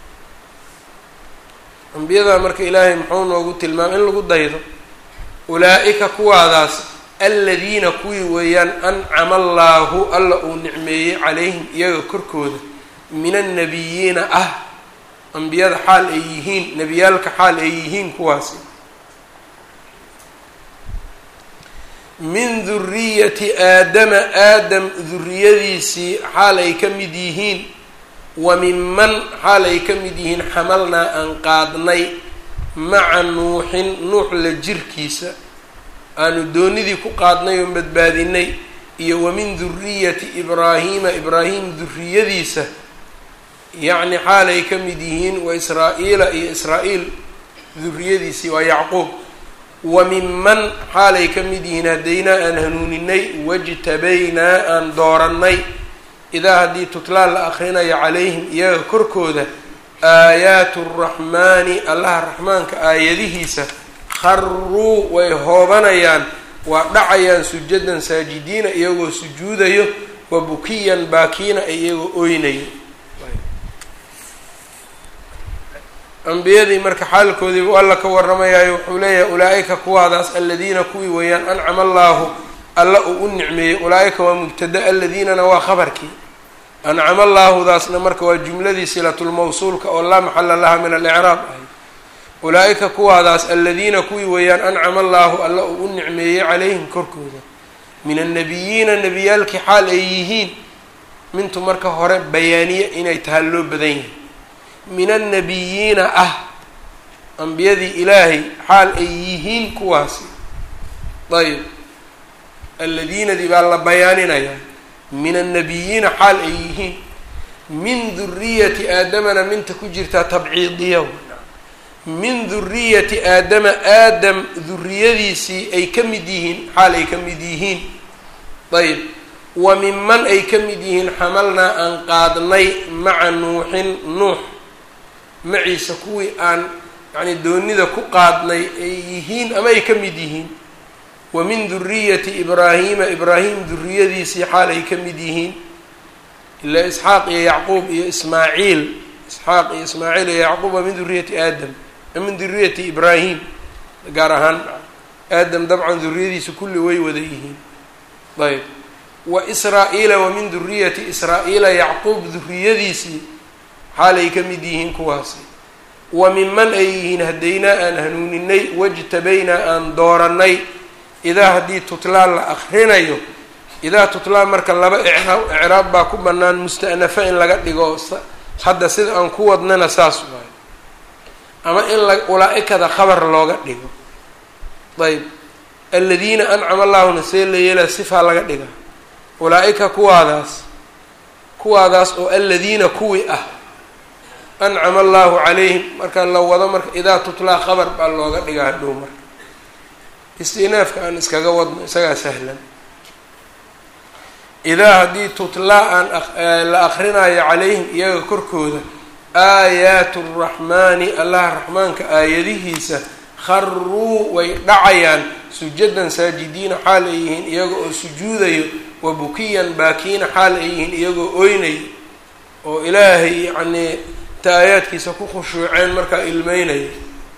ambiyada marka ilaahay muxuu noogu tilmaamay in lagu daydo ulaa-ika kuwaadaas aladiina kuwii weeyaan ancama allaahu alla uu nicmeeyey calayhim iyaga korkooda min annabiyiina ah ambiyada xaal ay yihiin nebiyaalka xaal ay yihiin kuwaasi min duriyati aadama aadam duriyadiisii xaal ay ka mid yihiin wa minman xaal ay ka mid yihiin xamalnaa aan qaadnay maca nuuxin nuux la jirkiisa aanu doonidii ku qaadnay oon badbaadinay iyo wa min duriyati ibraahiima ibraahim duriyadiisa yacni xaal ay ka mid yihiin wa israa-iila iyo israa-iil duriyadiisii waa yacquub wa minman xaalay ka mid yihiin haddaynaa aan hanuuninay wajtabaynaa aan doorannay idaa haddii tutlaa la akhrinayo calayhim iyaga korkooda aayaatu raxmaani allaha raxmaanka aayadihiisa kharuu way hoobanayaan waa dhacayaan sujadan saajidiina iyagoo sujuudayo wa bukiyan baakiina iyagoo oynayo ambiyadii marka xaalkoodiibu alla ka warramayaayo wuxuu leeyahay ulaa-ika kuwaadaas aladiina kuwii weeyaan ancama allaahu alla uu u nicmeeyey ulaa-ika waa mubtada aladiinana waa khabarkii ancama allaahudaasna marka waa jumladii silatulmawsuulka oo laa maxala laha min alicraab ahay ulaa-ika kuwaadaas aladiina kuwii weeyaan ancama allaahu alla uu u nicmeeyey calayhim korkooda min annabiyiina nebiyaalkii xaal ay yihiin mintu marka hore bayaaniye inay tahay loo badan yahay min annabiyiina ah ambiyadii ilaahay xaal ay yihiin kuwaasi ayb alladiinadii baa la bayaaninayaa min annabiyiina xaal ay yihiin min duriyati aadamana minta ku jirtaa tabciidiya min duriyati aadama aadam duriyadiisii ay ka mid yihiin xaal ay ka mid yihiin ayb wa minman ay ka mid yihiin xamalnaa aan qaadnay maca nuuxin nuux maciisa kuwii aan yacni doonida ku qaadnay ay yihiin ama ay ka mid yihiin wa min duriyati ibraahiima ibraahim duriyadiisii xaal ay ka mid yihiin ilaa isxaaq iyo yacquub iyo ismaaciil isxaaq iyo ismaaciil iyo yacquub waa min duriyati aadam min duriyati ibraahim gaar ahaan aadam dabcan duriyadiisa kulli way wada yihiin ayb wa israa-iila wa min duriyati israa-iila yacquub duriyadiisii xaalay ka mid yihiin kuwaasi wa minman ay yihiin haddaynaa aan hanuuninay wajtabaynaa aan doorannay idaa haddii tutlaa la akrinayo idaa tutlaa marka laba icraab icraab baa ku bannaan musta'nafa in laga dhigo hadda sida aan ku wadnana saas waayo ama in la ulaa-ikada khabar looga dhigo ayb aladiina ancama allaahuna see la yeelaa sifaa laga dhiga ulaa-ika kuwaadaas kuwaadaas oo aladiina kuwii ah ancama allahu calayhim marka la wado marka idaa tutlaa khabar baa looga dhigaa hadhow marka istinaafka aan iskaga wadno isagaa sahlan idaa haddii tutlaa aan la akrinayo calayhim iyaga korkooda aayaatu raxmaani allaha raxmaanka aayadihiisa kharuu way dhacayaan sujadan saajidiina xaal ay yihiin iyaga oo sujuudayo wa bukiyan baakiina xaal ay yihiin iyagoo oynayo oo ilaahay yacnii ta aayaadkiisa ku khushuuceen markaa ilmeynaya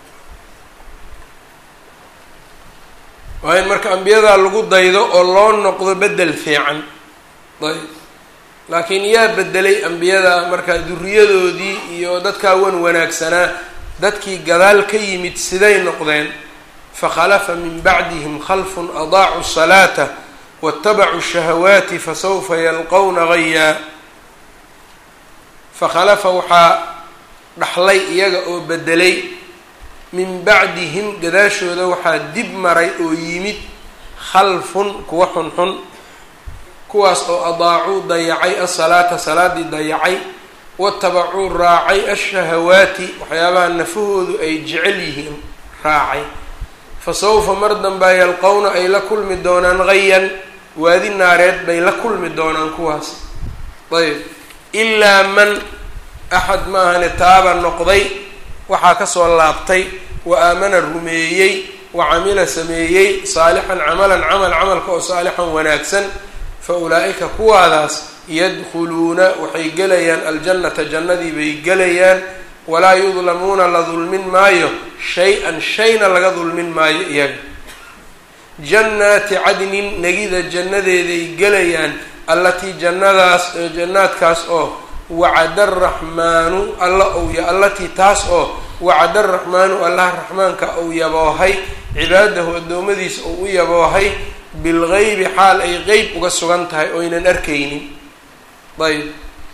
waa in marka ambiyadaa lagu daydo oo loo noqdo bedel fiican ayb laakiin yaa bedelay ambiyada marka duriyadoodii iyo dadkaa wan wanaagsanaa dadkii gadaal ka yimid siday noqdeen fakhalafa min bacdihim khalfun adaacu salaata waاtabacuu shahawaati fasawfa yalqowna gayaa fakhalafa waxaa dhaxlay iyaga oo bedelay min bacdihim gadaashooda waxaa dib maray oo yimid khalfun kuwa xunxun kuwaas oo adaacuu dayacay asalaata salaadii dayacay watabacuu raacay ashahawaati waxyaabaha nafahoodu ay jecel yihiin raacay fa sawfa mar danbaa yalqowna ay la kulmi doonaan hayan waadi naareed bay la kulmi doonaan kuwaas ayb ilaa man axad maahane taaba noqday waxaa kasoo laabtay wa aamana rumeeyey wa camila sameeyey saalixan camalan camal camalka oo saalixan wanaagsan fa ulaa'ika kuwaadaas yadkhuluuna waxay gelayaan aljannata jannadii bay gelayaan walaa yudlamuuna la dulmin maayo shay-an shayna laga dulmin maayo iyaga jannaati cadnin negida jannadeeday gelayaan allatii jannadaas jannaadkaas oo wacada araxmaanu alla owya allatii taas oo wacada araxmaanu allaha raxmaanka ou yaboohay cibaadahu addoommadiisa ou u yaboohay bilgeybi xaal ay qeyb uga sugan tahay oynan arkaynin ayb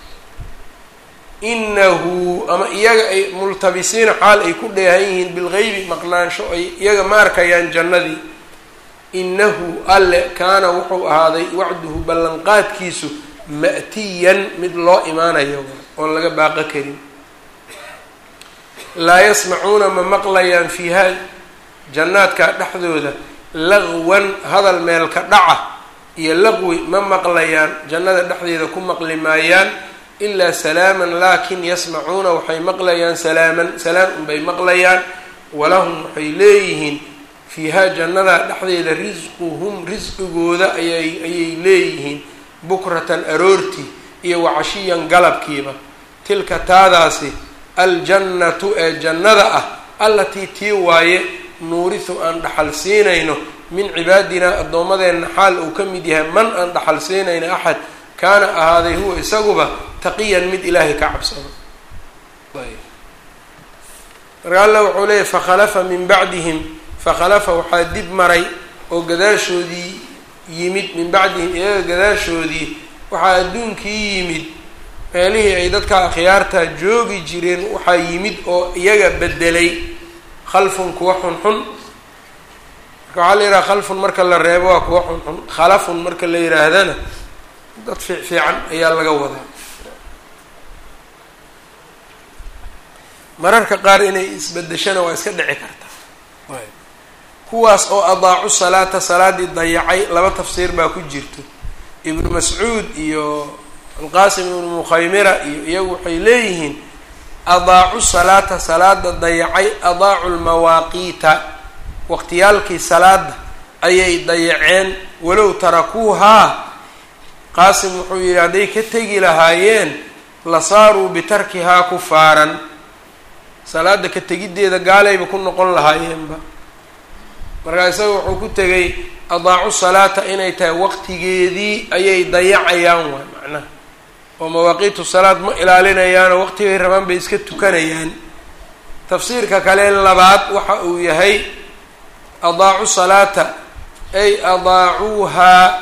inahu ama iyaga ay multabisiina xaal ay ku dheehan yihiin bilgeybi maqnaansho ay iyaga ma arkayaan jannadii inahu alle kaana wuxuu ahaaday wacduhu ballanqaadkiisu ma'tiyan mid loo imaanayo oon laga baaqo karin laa yasmacuuna ma maqlayaan fiiha jannaadka dhexdooda laqwan hadal meelka dhaca iyo laqwi ma maqlayaan jannada dhexdeeda ku maqli maayaan ilaa salaaman laakin yasmacuuna waxay maqlayaan salaaman salaam unbay maqlayaan walahum waxay leeyihiin fiiha jannada dhexdeeda risquhum risqigooda ayay ayay leeyihiin bukratan aroortii iyo wacashiyan galabkiiba tilka taadaasi aljannatu ee jannada ah allatii tii waaye nuurisu aan dhaxal siinayno min cibaadinaa addoommadeenna xaal uu ka mid yahay man aan dhaxal siinayno axad kaana ahaaday huwa isaguba taqiyan mid ilaahay ka cabsado marka alla wuxuu leeyahy fakhalafa min bacdihim fakhalafa waxaa dib maray oo gadaashoodii yimid min bacdihim iyaga gadaashoodii waxaa adduunkii yimid meelihii ay dadka akhyaarta joogi jireen waxaa yimid oo iyaga bedelay khalfun kuwa xunxun marka waxaa la yidhaha khalfun marka la reebo waa kuwa xunxun khalafun marka la yidhaahdana dad fiic fiican ayaa laga wadaa mararka qaar inay isbedeshana waa iska dhici kartaa kuwaas oo adaacu salaata salaadii dayacay laba tafsiir baa ku jirto ibnu mascuud iyo alqaasim ibnu mukhaymira iyo iyagu waxay leeyihiin adaacu salaata salaada dayacay adaacu lmawaaqiita waqtiyaalkii salaada ayay dayaceen walow tarakuuhaa qaasim wuxuu yidhi hadday ka tegi lahaayeen la saaruu bitarkihaa kufaaran salaada ka tegiddeeda gaalayba ku noqon lahaayeenba markaa isaga wuxuu ku tegay adaacu salaata inay tahay waqtigeedii ayay dayacayaan waay macnaha oo mawaaqiitu salaad ma ilaalinayaanoo waqtigay rabaan bay iska tukanayaan tafsiirka kale labaad waxa uu yahay adaacu salaata ay adaacuuhaa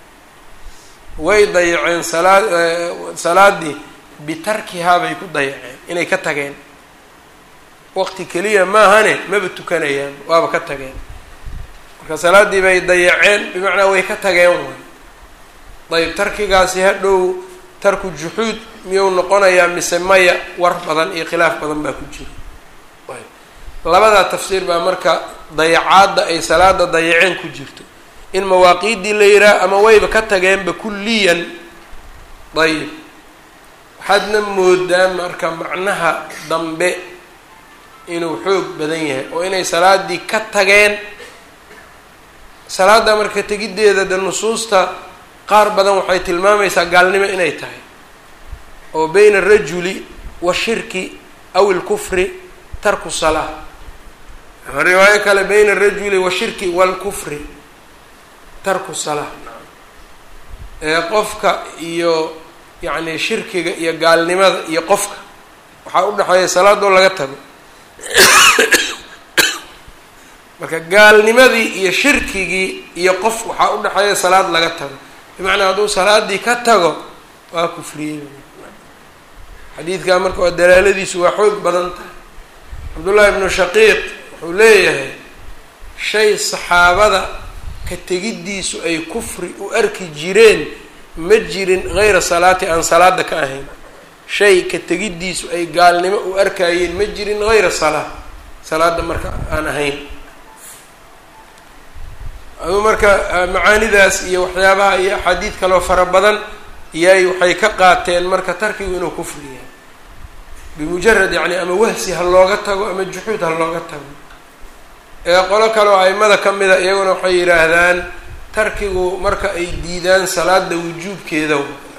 way dayaceen salaa salaadii bitarkihaa bay ku dayaceen inay ka tageen waqti keliya maahane maba tukanayaan waaba ka tageen marka salaaddii bay dayaceen bimacnaa way ka tageen way ayb tarkigaasi hadhow tarku juxuud miyuu noqonayaa mise maya war badan iyo khilaaf badan baa ku jira ayb labadaa tafsiir baa marka dayacaadda ay salaada dayaceen ku jirto in mawaaqiiddii la yidhaah ama wayba ka tageenba kulliyan ayib waxaadna moodaa marka macnaha dambe inuu xoog badan yahay oo inay salaadii ka tageen salaadda marka tegiddeeda de nusuusta qaar badan waxay tilmaamaysaa gaalnimo inay tahay oo bayna arajuli washirki aw ilkufri tarku salaa ama riwaayo kale bayna arajuli washirki waalkufri tarku salaa ee qofka iyo yacni shirkiga iyo gaalnimada iyo qofka waxaa u dhexeeya salaadoo laga tago marka gaalnimadii iyo shirkigii iyo qof waxaa u dhexeeya salaad laga tago bimacnaa hadduu salaadii ka tago waa kufriyey xadiidkaa marka waa dalaaladiisu waa xoog badan tahay cabdullaahi ibnu shaqiiq wuxuu leeyahay shay saxaabada ka tegiddiisu ay kufri u arki jireen ma jirin hayra salaati aan salaada ka ahayn shay ka tegiddiisu ay gaalnimo u arkayeen ma jirin hayra salaa salaada marka aan ahayn aduu marka macaanidaas iyo waxyaabaha iyo axaadiid kaloo fara badan iyay waxay ka qaateen marka tarkigu inuu kufri yahay bimujarad yacni ama wahsi ha looga tago ama juxuud ha looga tago ee qolo kale oo aimada ka mida iyaguna waxay yidhaahdaan tarkigu marka ay diidaan salaada wujuubkeeda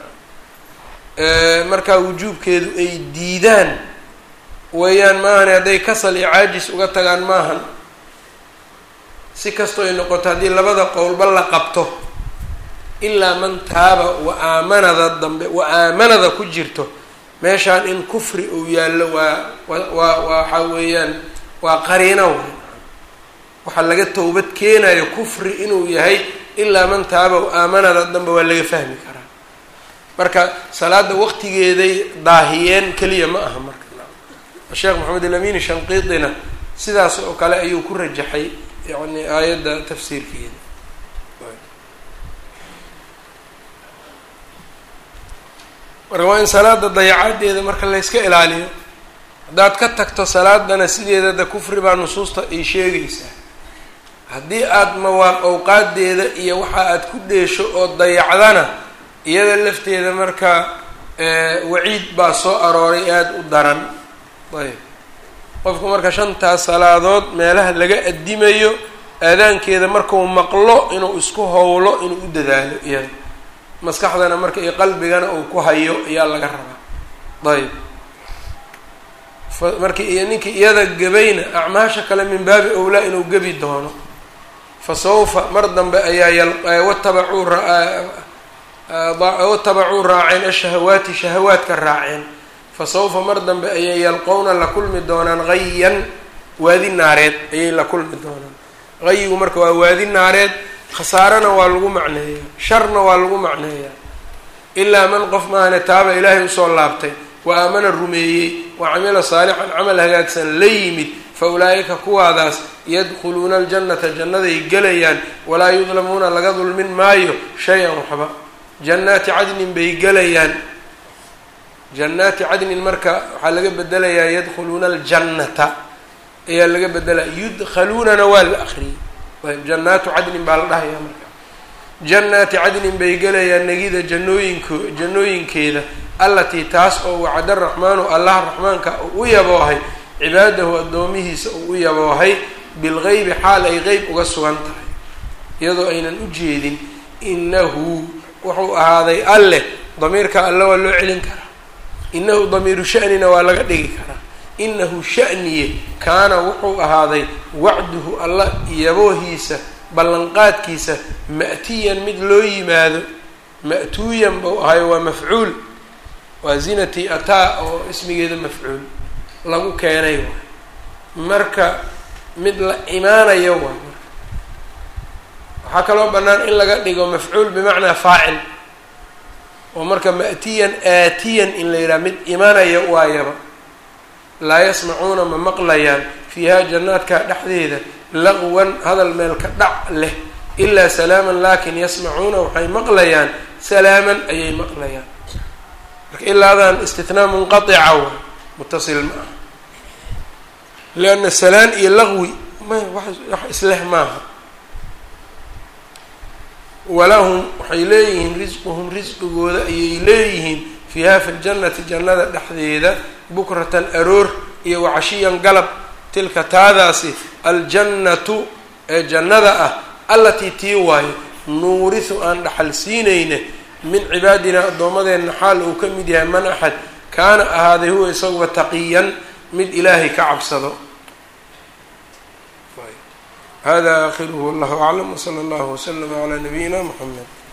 markaa wujuubkeedu ay diidaan weeyaan maahane hadday kasal iyo caajis uga tagaan maahan si kastoo ay noqoto haddii labada qowlba la qabto ilaa man taaba wa aamanada dambe wa aamanada ku jirto meeshaan in kufri uu yaallo waa waa waxa weeyaan waa qariino wey waxaa laga towbad keenayo kufri inuu yahay ilaa man taaba wa aamanada dambe waa laga fahmi karaa marka salaada waqtigeeday daahiyeen keliya ma aha marka sheekh maxamed alamin shanqiitina sidaas oo kale ayuu ku rajaxay yani aayadda tafsiirkeeda marka waa in salaada dayacadeeda marka layska ilaaliyo haddaad ka tagto salaadana sideeda da kufri baa nusuusta ay sheegaysaa haddii aada mawaaq awqaadeeda iyo waxa aad ku dheesho oo dayacdana iyada lafteeda marka waciid baa soo arooray aada u daran ayb qofku marka shantaas salaadood meelaha laga addimayo aadaankeeda markuu maqlo inuu isku howlo inuu u dadaalo iyada maskaxdana marka iyo qalbigana uu ku hayo ayaa laga rabaa ayb marki iyo ninkii iyada gabayna acmaasha kale min baabi owlaa inuu gebi doono fa sawfa mar dambe ayaa watabacuu watabacuu raaceen ashahawaati shahawaadka raaceen fa sawfa mar dambe ayay yalqowna la kulmi doonaan hayan waadi naareed ayay la kulmi doonaan hayigu marka waa waadi naareed khasaarana waa lagu macneeyaa sharna waa lagu macneeyaa ilaa man qof maahane taaba ilaahay usoo laabtay wa aamana rumeeyey wa camila saalixan camal hagaagsan la yimid fa ulaa'ika kuwaadaas yadkhuluuna aljannata jannaday gelayaan walaa yudlamuuna laga dulmin maayo shay-an waxba jannaati cadnin bay gelayaan jannaati cadnin marka waxaa laga bedelayaa yadkhuluuna aljannata ayaa laga bedelaya yudkhaluunana waa la akriyey ayb jannaatu cadnin baa la dhahayaa marka jannaati cadnin bay gelayaan negida jannooyinko jannooyinkeeda allatii taas oo wacda raxmaanu allah raxmaanka uu u yaboohay cibaadahu addoomihiisa uu u yaboohay bilgeybi xaal ay qeyb uga sugan tahay iyadoo aynan u jeedin inahu wuxuu ahaaday alleh damiirka alle waa loo celin karaa inahu damiiru shanina waa laga dhigi karaa inahu shaniye kaana wuxuu ahaaday wacduhu alla yaboohiisa ballanqaadkiisa ma'tiyan mid loo yimaado ma'tuuyan buu ahayo waa mafcuul waa zinati ataa oo ismigeeda mafcuul lagu keenay waay marka mid la imaanayo waay marka waxaa kaloo bannaan in laga dhigo mafcuul bimacnaa faacil oo marka ma'tiyan aatiyan in la yidhaha mid imanaya waayaba laa yasmacuuna ma maqlayaan fiiha jannaadka dhexdeeda laqwan hadal meel ka dhac leh ilaa salaaman laakin yasmacuuna waxay maqlayaan salaaman ayay maqlayaan marka ilaadan istinaa munqaica wa mutasil ma aha lianna salaan iyo laqwi ma wax isleh maaha walahum waxay leeyihiin risquhum risqigooda ayay leeyihiin fiiha fi ljannati jannada dhexdeeda bukratan aroor iyo wacashiyan galab tilka taadaasi aljannatu ee jannada ah allatii tii waayo nuurisu aan dhaxal siinayne min cibaadina addoommadeenna xaal uu ka mid yahay man axad kaana ahaaday huwa isaguba taqiyan mid ilaahay ka cabsado hada akhiruhu wallahu aclam wsala allahu waslama calaa nabiyina muxamed